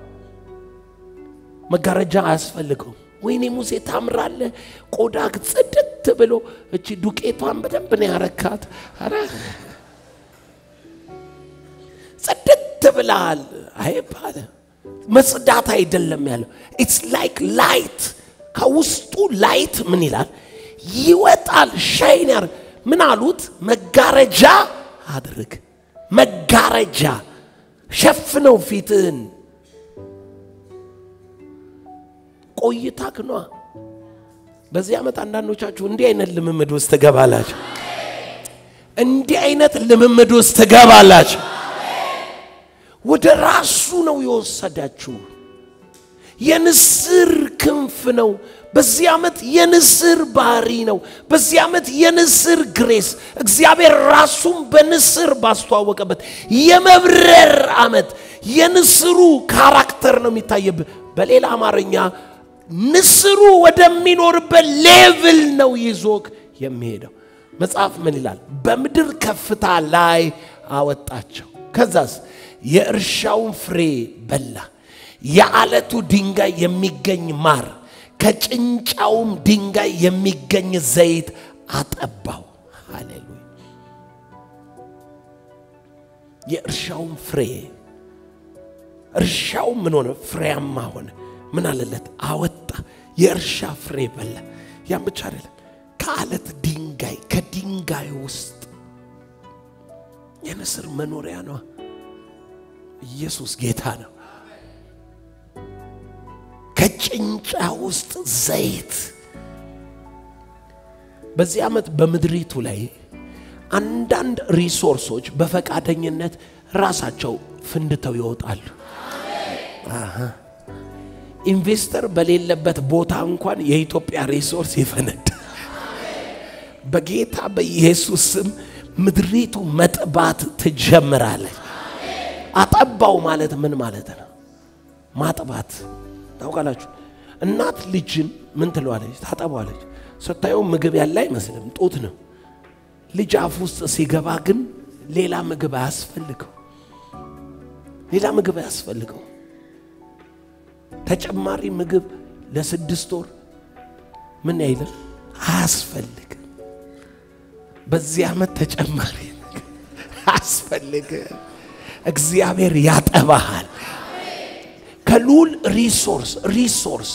መጋረጃ አያስፈልገውም። ወይኔ ሙሴ ታምራለህ፣ ቆዳ ጽድት ብሎ እቺ ዱቄቷን በደንብ ነው ያረካት። አረ ጽድት ብላል አይባለ መጽዳት አይደለም ያለው። ኢትስ ላይክ ላይት ከውስጡ ላይት ምን ይላል ይወጣል። ሻይን ያር ምን አሉት? መጋረጃ አድርግ። መጋረጃ ሸፍነው ፊትህን ቆይታክ ኗ በዚህ ዓመት አንዳንዶቻችሁ እንዲህ አይነት ልምምድ ውስጥ ትገባላችሁ። እንዲህ አይነት ልምምድ ውስጥ ትገባላችሁ። ወደ ራሱ ነው የወሰዳችሁ። የንስር ክንፍ ነው። በዚህ ዓመት የንስር ባህሪ ነው። በዚህ ዓመት የንስር ግሬስ እግዚአብሔር ራሱን በንስር ባስተዋወቀበት የመብረር ዓመት የንስሩ ካራክተር ነው የሚታየብህ። በሌላ አማርኛ ንስሩ ወደሚኖርበት ሌቭል ነው ይዞክ የሚሄደው። መጽሐፍ ምን ይላል? በምድር ከፍታ ላይ አወጣቸው። ከዛስ የእርሻውን ፍሬ በላ። የዓለቱ ድንጋይ የሚገኝ ማር፣ ከጭንጫውም ድንጋይ የሚገኝ ዘይት አጠባው። ሃሌሉያ! የእርሻውን ፍሬ እርሻው ምን ሆነ? ፍሬያማ ሆነ። ምን አለለት? አወጣ። የእርሻ ፍሬ በላ። ያም ብቻ አይደለም፣ ከአለት ድንጋይ ከድንጋይ ውስጥ የንስር መኖሪያ ነው። ኢየሱስ ጌታ ነው። ከጭንጫ ውስጥ ዘይት። በዚህ ዓመት በምድሪቱ ላይ አንዳንድ ሪሶርሶች በፈቃደኝነት ራሳቸው ፍንድተው ይወጣሉ። አሃ። ኢንቨስተር በሌለበት ቦታ እንኳን የኢትዮጵያ ሪሶርስ ይፈነዳል። በጌታ በኢየሱስ ስም ምድሪቱ መጥባት ትጀምራለች። አጠባው ማለት ምን ማለት ነው? ማጥባት ታውቃላችሁ። እናት ልጅን ምን ትለዋለች? ታጠባዋለች። ስታየው ምግብ ያለ አይመስልም፣ ጡት ነው። ልጅ አፍ ውስጥ ሲገባ ግን ሌላ ምግብ አያስፈልገው፣ ሌላ ምግብ አያስፈልገው። ተጨማሪ ምግብ ለስድስት ወር ምን አይልም አያስፈልግም። በዚህ ዓመት ተጨማሪ ምግብ አያስፈልግም። እግዚአብሔር ያጠባሃል። ከልዑል ሪሶርስ ሪሶርስ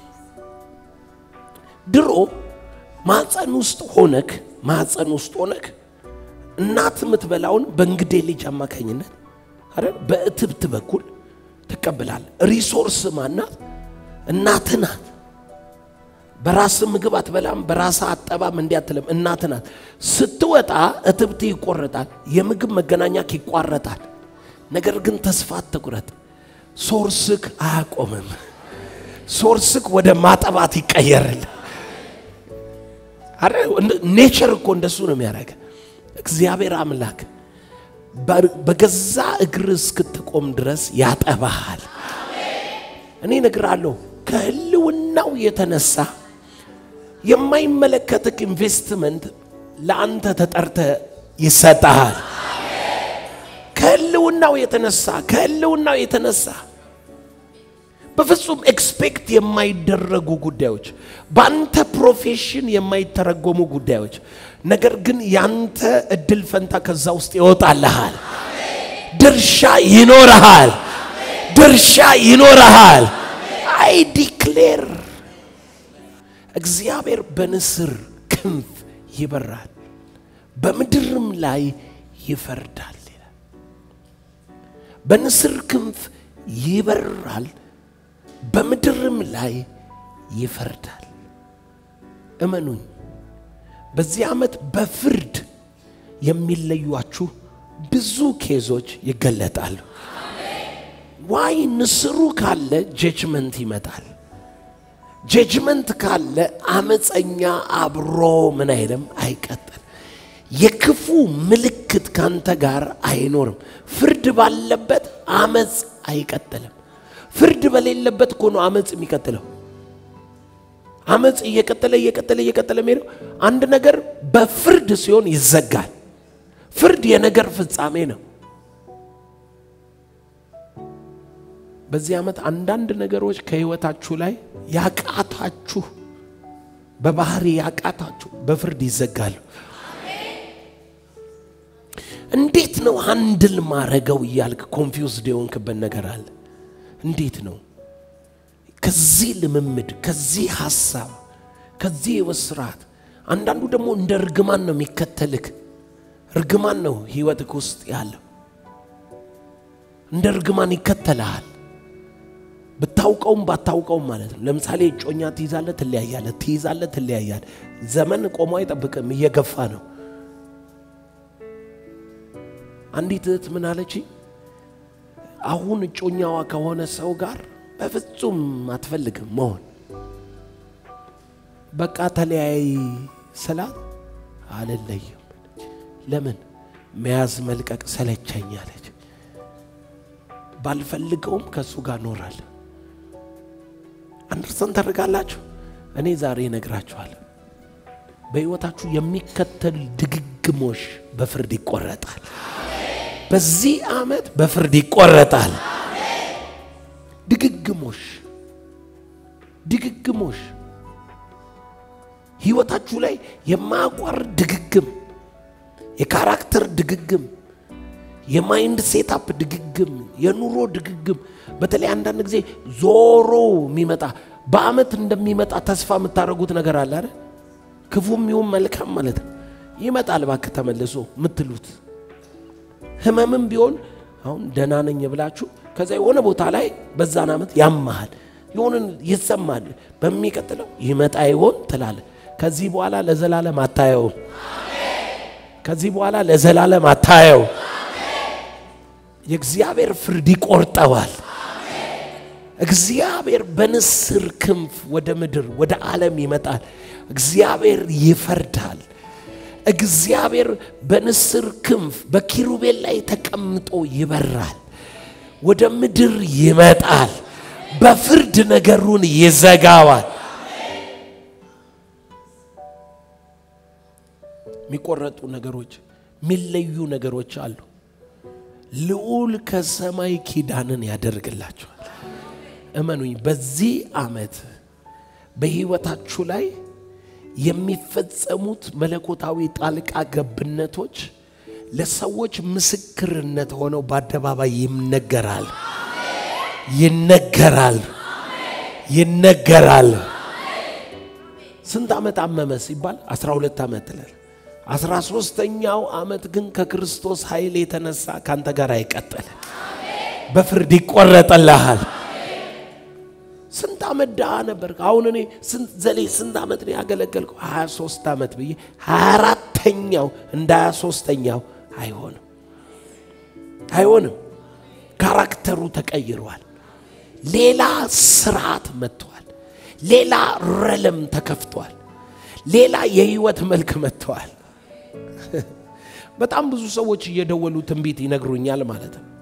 ድሮ ማፀን ውስጥ ሆነክ ማፀን ውስጥ ሆነክ እናት የምትበላውን በእንግዴ ልጅ አማካኝነት አይደል በእትብት በኩል ትቀበላል። ሪሶርስ ማናት? እናት ናት። በራስ ምግብ አትበላም፣ በራስ አጠባም እንዲህ አትልም። እናት ናት። ስትወጣ እትብት ይቆረጣል፣ የምግብ መገናኛክ ይቋረጣል። ነገር ግን ተስፋ አትቁረጥ። ሶርስክ አያቆምም። ሶርስክ ወደ ማጠባት ይቀየራል። አረ ኔቸር እኮ እንደሱ ነው የሚያደርገ እግዚአብሔር አምላክ በገዛ እግር እስክትቆም ድረስ ያጠባሃል። እኔ እነግርሃለሁ ከህልውናው የተነሳ የማይመለከትክ ኢንቨስትመንት ለአንተ ተጠርተ ይሰጣል። ከህልውናው የተነሳ ከህልውናው የተነሳ በፍጹም ኤክስፔክት የማይደረጉ ጉዳዮች፣ በአንተ ፕሮፌሽን የማይተረጎሙ ጉዳዮች፣ ነገር ግን ያንተ እድል ፈንታ ከዛ ውስጥ ይወጣልሃል። ድርሻ ይኖረሃል። ድርሻ ይኖረሃል። አይ ዲክሌር እግዚአብሔር በንስር ክንፍ ይበራል፣ በምድርም ላይ ይፈርዳል ይላል። በንስር ክንፍ ይበራል በምድርም ላይ ይፈርዳል። እመኑኝ፣ በዚህ ዓመት በፍርድ የሚለዩአችሁ ብዙ ኬዞች ይገለጣሉ። ዋይ ንስሩ ካለ ጀጅመንት ይመጣል። ጀጅመንት ካለ አመፀኛ አብሮ ምን አይልም አይቀጥል። የክፉ ምልክት ካንተ ጋር አይኖርም። ፍርድ ባለበት አመፅ አይቀጥልም። ፍርድ በሌለበት እኮ ነው አመፅ የሚቀጥለው። አመፅ እየቀጠለ እየቀጠለ እየቀጠለ የሚሄደው አንድ ነገር በፍርድ ሲሆን ይዘጋል። ፍርድ የነገር ፍጻሜ ነው። በዚህ ዓመት አንዳንድ ነገሮች ከህይወታችሁ ላይ ያቃታችሁ፣ በባህሪ ያቃታችሁ በፍርድ ይዘጋሉ። እንዴት ነው አንድል ማረገው እያልክ ኮንፊውዝድ የሆንክበት ነገር አለ። እንዴት ነው ከዚህ ልምምድ ከዚህ ሀሳብ ከዚህ የወስራት አንዳንዱ ደግሞ እንደ እርግማን ነው የሚከተልክ እርግማን ነው ህይወትክ ውስጥ ያለው እንደ እርግማን ይከተልሃል ብታውቀውም ባታውቀውም ማለት ነው ለምሳሌ እጮኛ ትይዛለ ትለያያለ ትይዛለ ትለያያለ ዘመን ቆሞ አይጠብቅም እየገፋ ነው አንዲት እህት ምን አለች አሁን እጮኛዋ ከሆነ ሰው ጋር በፍጹም አትፈልግም መሆን። በቃ ተለያይ ስላት አልለይም። ለምን መያዝ መልቀቅ ሰለቸኝ አለች። ባልፈልገውም ከእሱ ጋር እኖራለሁ። አንደርስታንድ ታደርጋላችሁ? እኔ ዛሬ እነግራችኋለሁ። በሕይወታችሁ የሚከተል ድግግሞሽ በፍርድ ይቆረጣል። በዚህ ዓመት በፍርድ ይቆረጣል። ድግግሞሽ ድግግሞሽ ህይወታችሁ ላይ የማያቋርጥ ድግግም፣ የካራክተር ድግግም፣ የማይንድ ሴታፕ ድግግም፣ የኑሮ ድግግም። በተለይ አንዳንድ ጊዜ ዞሮ የሚመጣ በአመት እንደሚመጣ ተስፋ የምታደርጉት ነገር አለ አይደል? ክፉም ይሁን መልካም ማለት ነው። ይመጣል እባክህ ተመልሶ የምትሉት ህመምም ቢሆን አሁን ደህና ነኝ ብላችሁ ከዛ የሆነ ቦታ ላይ በዛን ዓመት ያመሃል የሆንን ይሰማል። በሚቀጥለው ይመጣ ይሆን ትላለ። ከዚህ በኋላ ለዘላለም አታየውም። ከዚህ በኋላ ለዘላለም አታየው። የእግዚአብሔር ፍርድ ይቆርጠዋል። እግዚአብሔር በንስር ክንፍ ወደ ምድር ወደ ዓለም ይመጣል። እግዚአብሔር ይፈርዳል። እግዚአብሔር በንስር ክንፍ በኪሩቤል ላይ ተቀምጦ ይበራል። ወደ ምድር ይመጣል። በፍርድ ነገሩን ይዘጋዋል። የሚቆረጡ ነገሮች፣ የሚለዩ ነገሮች አሉ። ልዑል ከሰማይ ኪዳንን ያደርግላቸዋል። እመኑኝ፣ በዚህ ዓመት በሕይወታችሁ ላይ የሚፈጸሙት መለኮታዊ ጣልቃ ገብነቶች ለሰዎች ምስክርነት ሆነው በአደባባይ ይነገራል ይነገራል ይነገራል። ስንት ዓመት አመመ ሲባል 12 ዓመት ትላል። አስራ ሦስተኛው ዓመት ግን ከክርስቶስ ኃይል የተነሳ ካንተ ጋር አይቀጥልም፣ በፍርድ ይቆረጥልሃል። ስንት ዓመት ድሃ ነበር። አሁን እኔ ስንት ዘሌ ስንት ዓመት ነው ያገለገልኩ? 23 ዓመት ብዬ 24ተኛው እንደ 23ተኛው አይሆንም አይሆንም። ካራክተሩ ተቀይሯል። ሌላ ስርዓት መጥቷል። ሌላ ረለም ተከፍቷል። ሌላ የህይወት መልክ መጥተዋል። በጣም ብዙ ሰዎች እየደወሉ ትንቢት ይነግሩኛል ማለት ነው።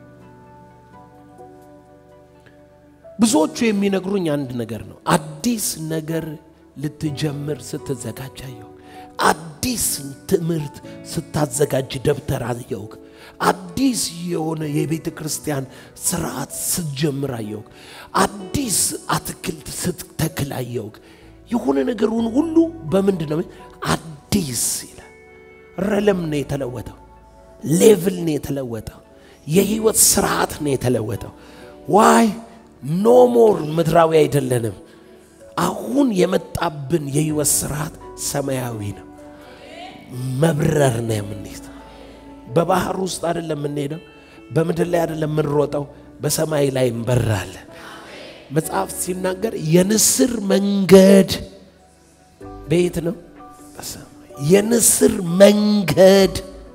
ብዙዎቹ የሚነግሩኝ አንድ ነገር ነው። አዲስ ነገር ልትጀምር ስትዘጋጅ አየሁ። አዲስ ትምህርት ስታዘጋጅ ደብተር አየሁ። አዲስ የሆነ የቤተ ክርስቲያን ስርዓት ስትጀምር አየሁ። አዲስ አትክልት ስትተክል አየሁ። የሆነ ነገሩን ሁሉ በምንድን ነው አዲስ ይላል። ረለም ነው የተለወጠው። ሌቭል ነው የተለወጠው። የህይወት ስርዓት ነው የተለወጠው። ዋይ ኖ ሞር ምድራዊ አይደለንም። አሁን የመጣብን የህይወት ስርዓት ሰማያዊ ነው። መብረር ነው የምንሄደው። በባህር ውስጥ አይደለም የምንሄደው። በምድር ላይ አይደለም የምንሮጠው። በሰማይ ላይ እንበራለን። መጽሐፍ ሲናገር የንስር መንገድ በየት ነው? በሰማይ። የንስር መንገድ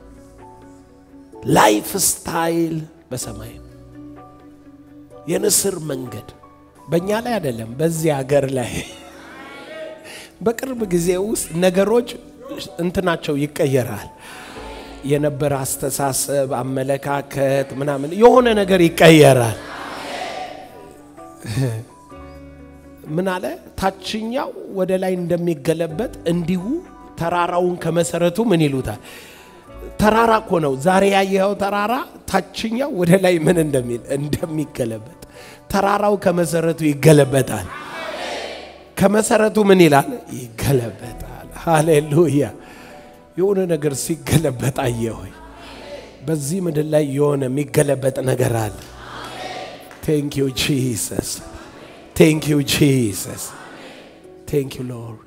ላይፍ ስታይል በሰማይ ነው። የንስር መንገድ በእኛ ላይ አይደለም፣ በዚህ ሀገር ላይ በቅርብ ጊዜ ውስጥ ነገሮች እንትናቸው ይቀየራል። የነበረ አስተሳሰብ፣ አመለካከት ምናምን የሆነ ነገር ይቀየራል። ምን አለ? ታችኛው ወደ ላይ እንደሚገለበጥ እንዲሁ ተራራውን ከመሰረቱ ምን ይሉታል? ተራራ እኮ ነው። ዛሬ ያየኸው ተራራ ታችኛው ወደ ላይ ምን እንደሚል እንደሚገለበጥ ተራራው ከመሰረቱ ይገለበጣል። ከመሰረቱ ምን ይላል? ይገለበጣል። ሃሌሉያ! የሆነ ነገር ሲገለበጥ አየሆይ በዚህ ምድር ላይ የሆነ የሚገለበጥ ነገር አለ። ቴንክ ዩ ጂሰስ፣ ቴንክ ዩ ጂሰስ፣ ቴንክ ዩ ሎርድ።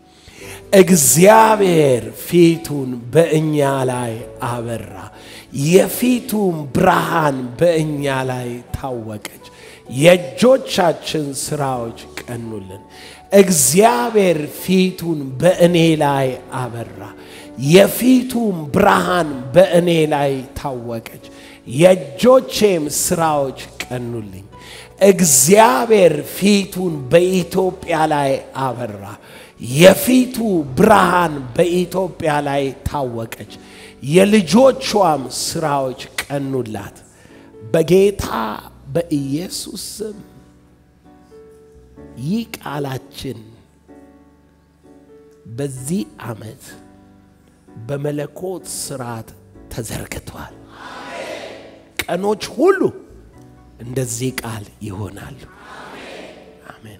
እግዚአብሔር ፊቱን በእኛ ላይ አበራ፣ የፊቱም ብርሃን በእኛ ላይ ታወቀች፣ የእጆቻችን ስራዎች ቀኑልን። እግዚአብሔር ፊቱን በእኔ ላይ አበራ፣ የፊቱም ብርሃን በእኔ ላይ ታወቀች፣ የእጆቼም ስራዎች ቀኑልኝ። እግዚአብሔር ፊቱን በኢትዮጵያ ላይ አበራ፣ የፊቱ ብርሃን በኢትዮጵያ ላይ ታወቀች፣ የልጆቿም ስራዎች ቀኑላት። በጌታ በኢየሱስ ስም ይህ ቃላችን በዚህ ዓመት በመለኮት ስርዓት ተዘርግቷል። ቀኖች ሁሉ እንደዚህ ቃል ይሆናሉ። አሜን።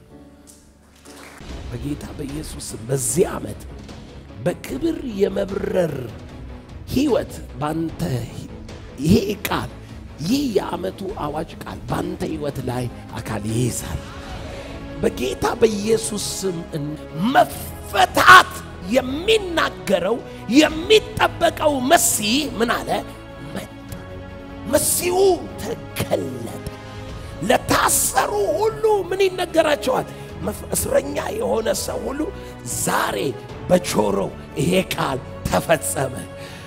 በጌታ በኢየሱስ ስም በዚህ ዓመት በክብር የመብረር ህይወት ባንተ ይሄ ቃል ይህ የዓመቱ አዋጅ ቃል ባንተ ህይወት ላይ አካል ይይዛል። በጌታ በኢየሱስ ስም መፈታት የሚናገረው የሚጠበቀው መሲህ ምን አለ? መጣ። መሲሁ ተገለጠ። ለታሰሩ ሁሉ ምን ይነገራቸዋል? እስረኛ የሆነ ሰው ሁሉ ዛሬ በጆሮው ይሄ ቃል ተፈጸመ።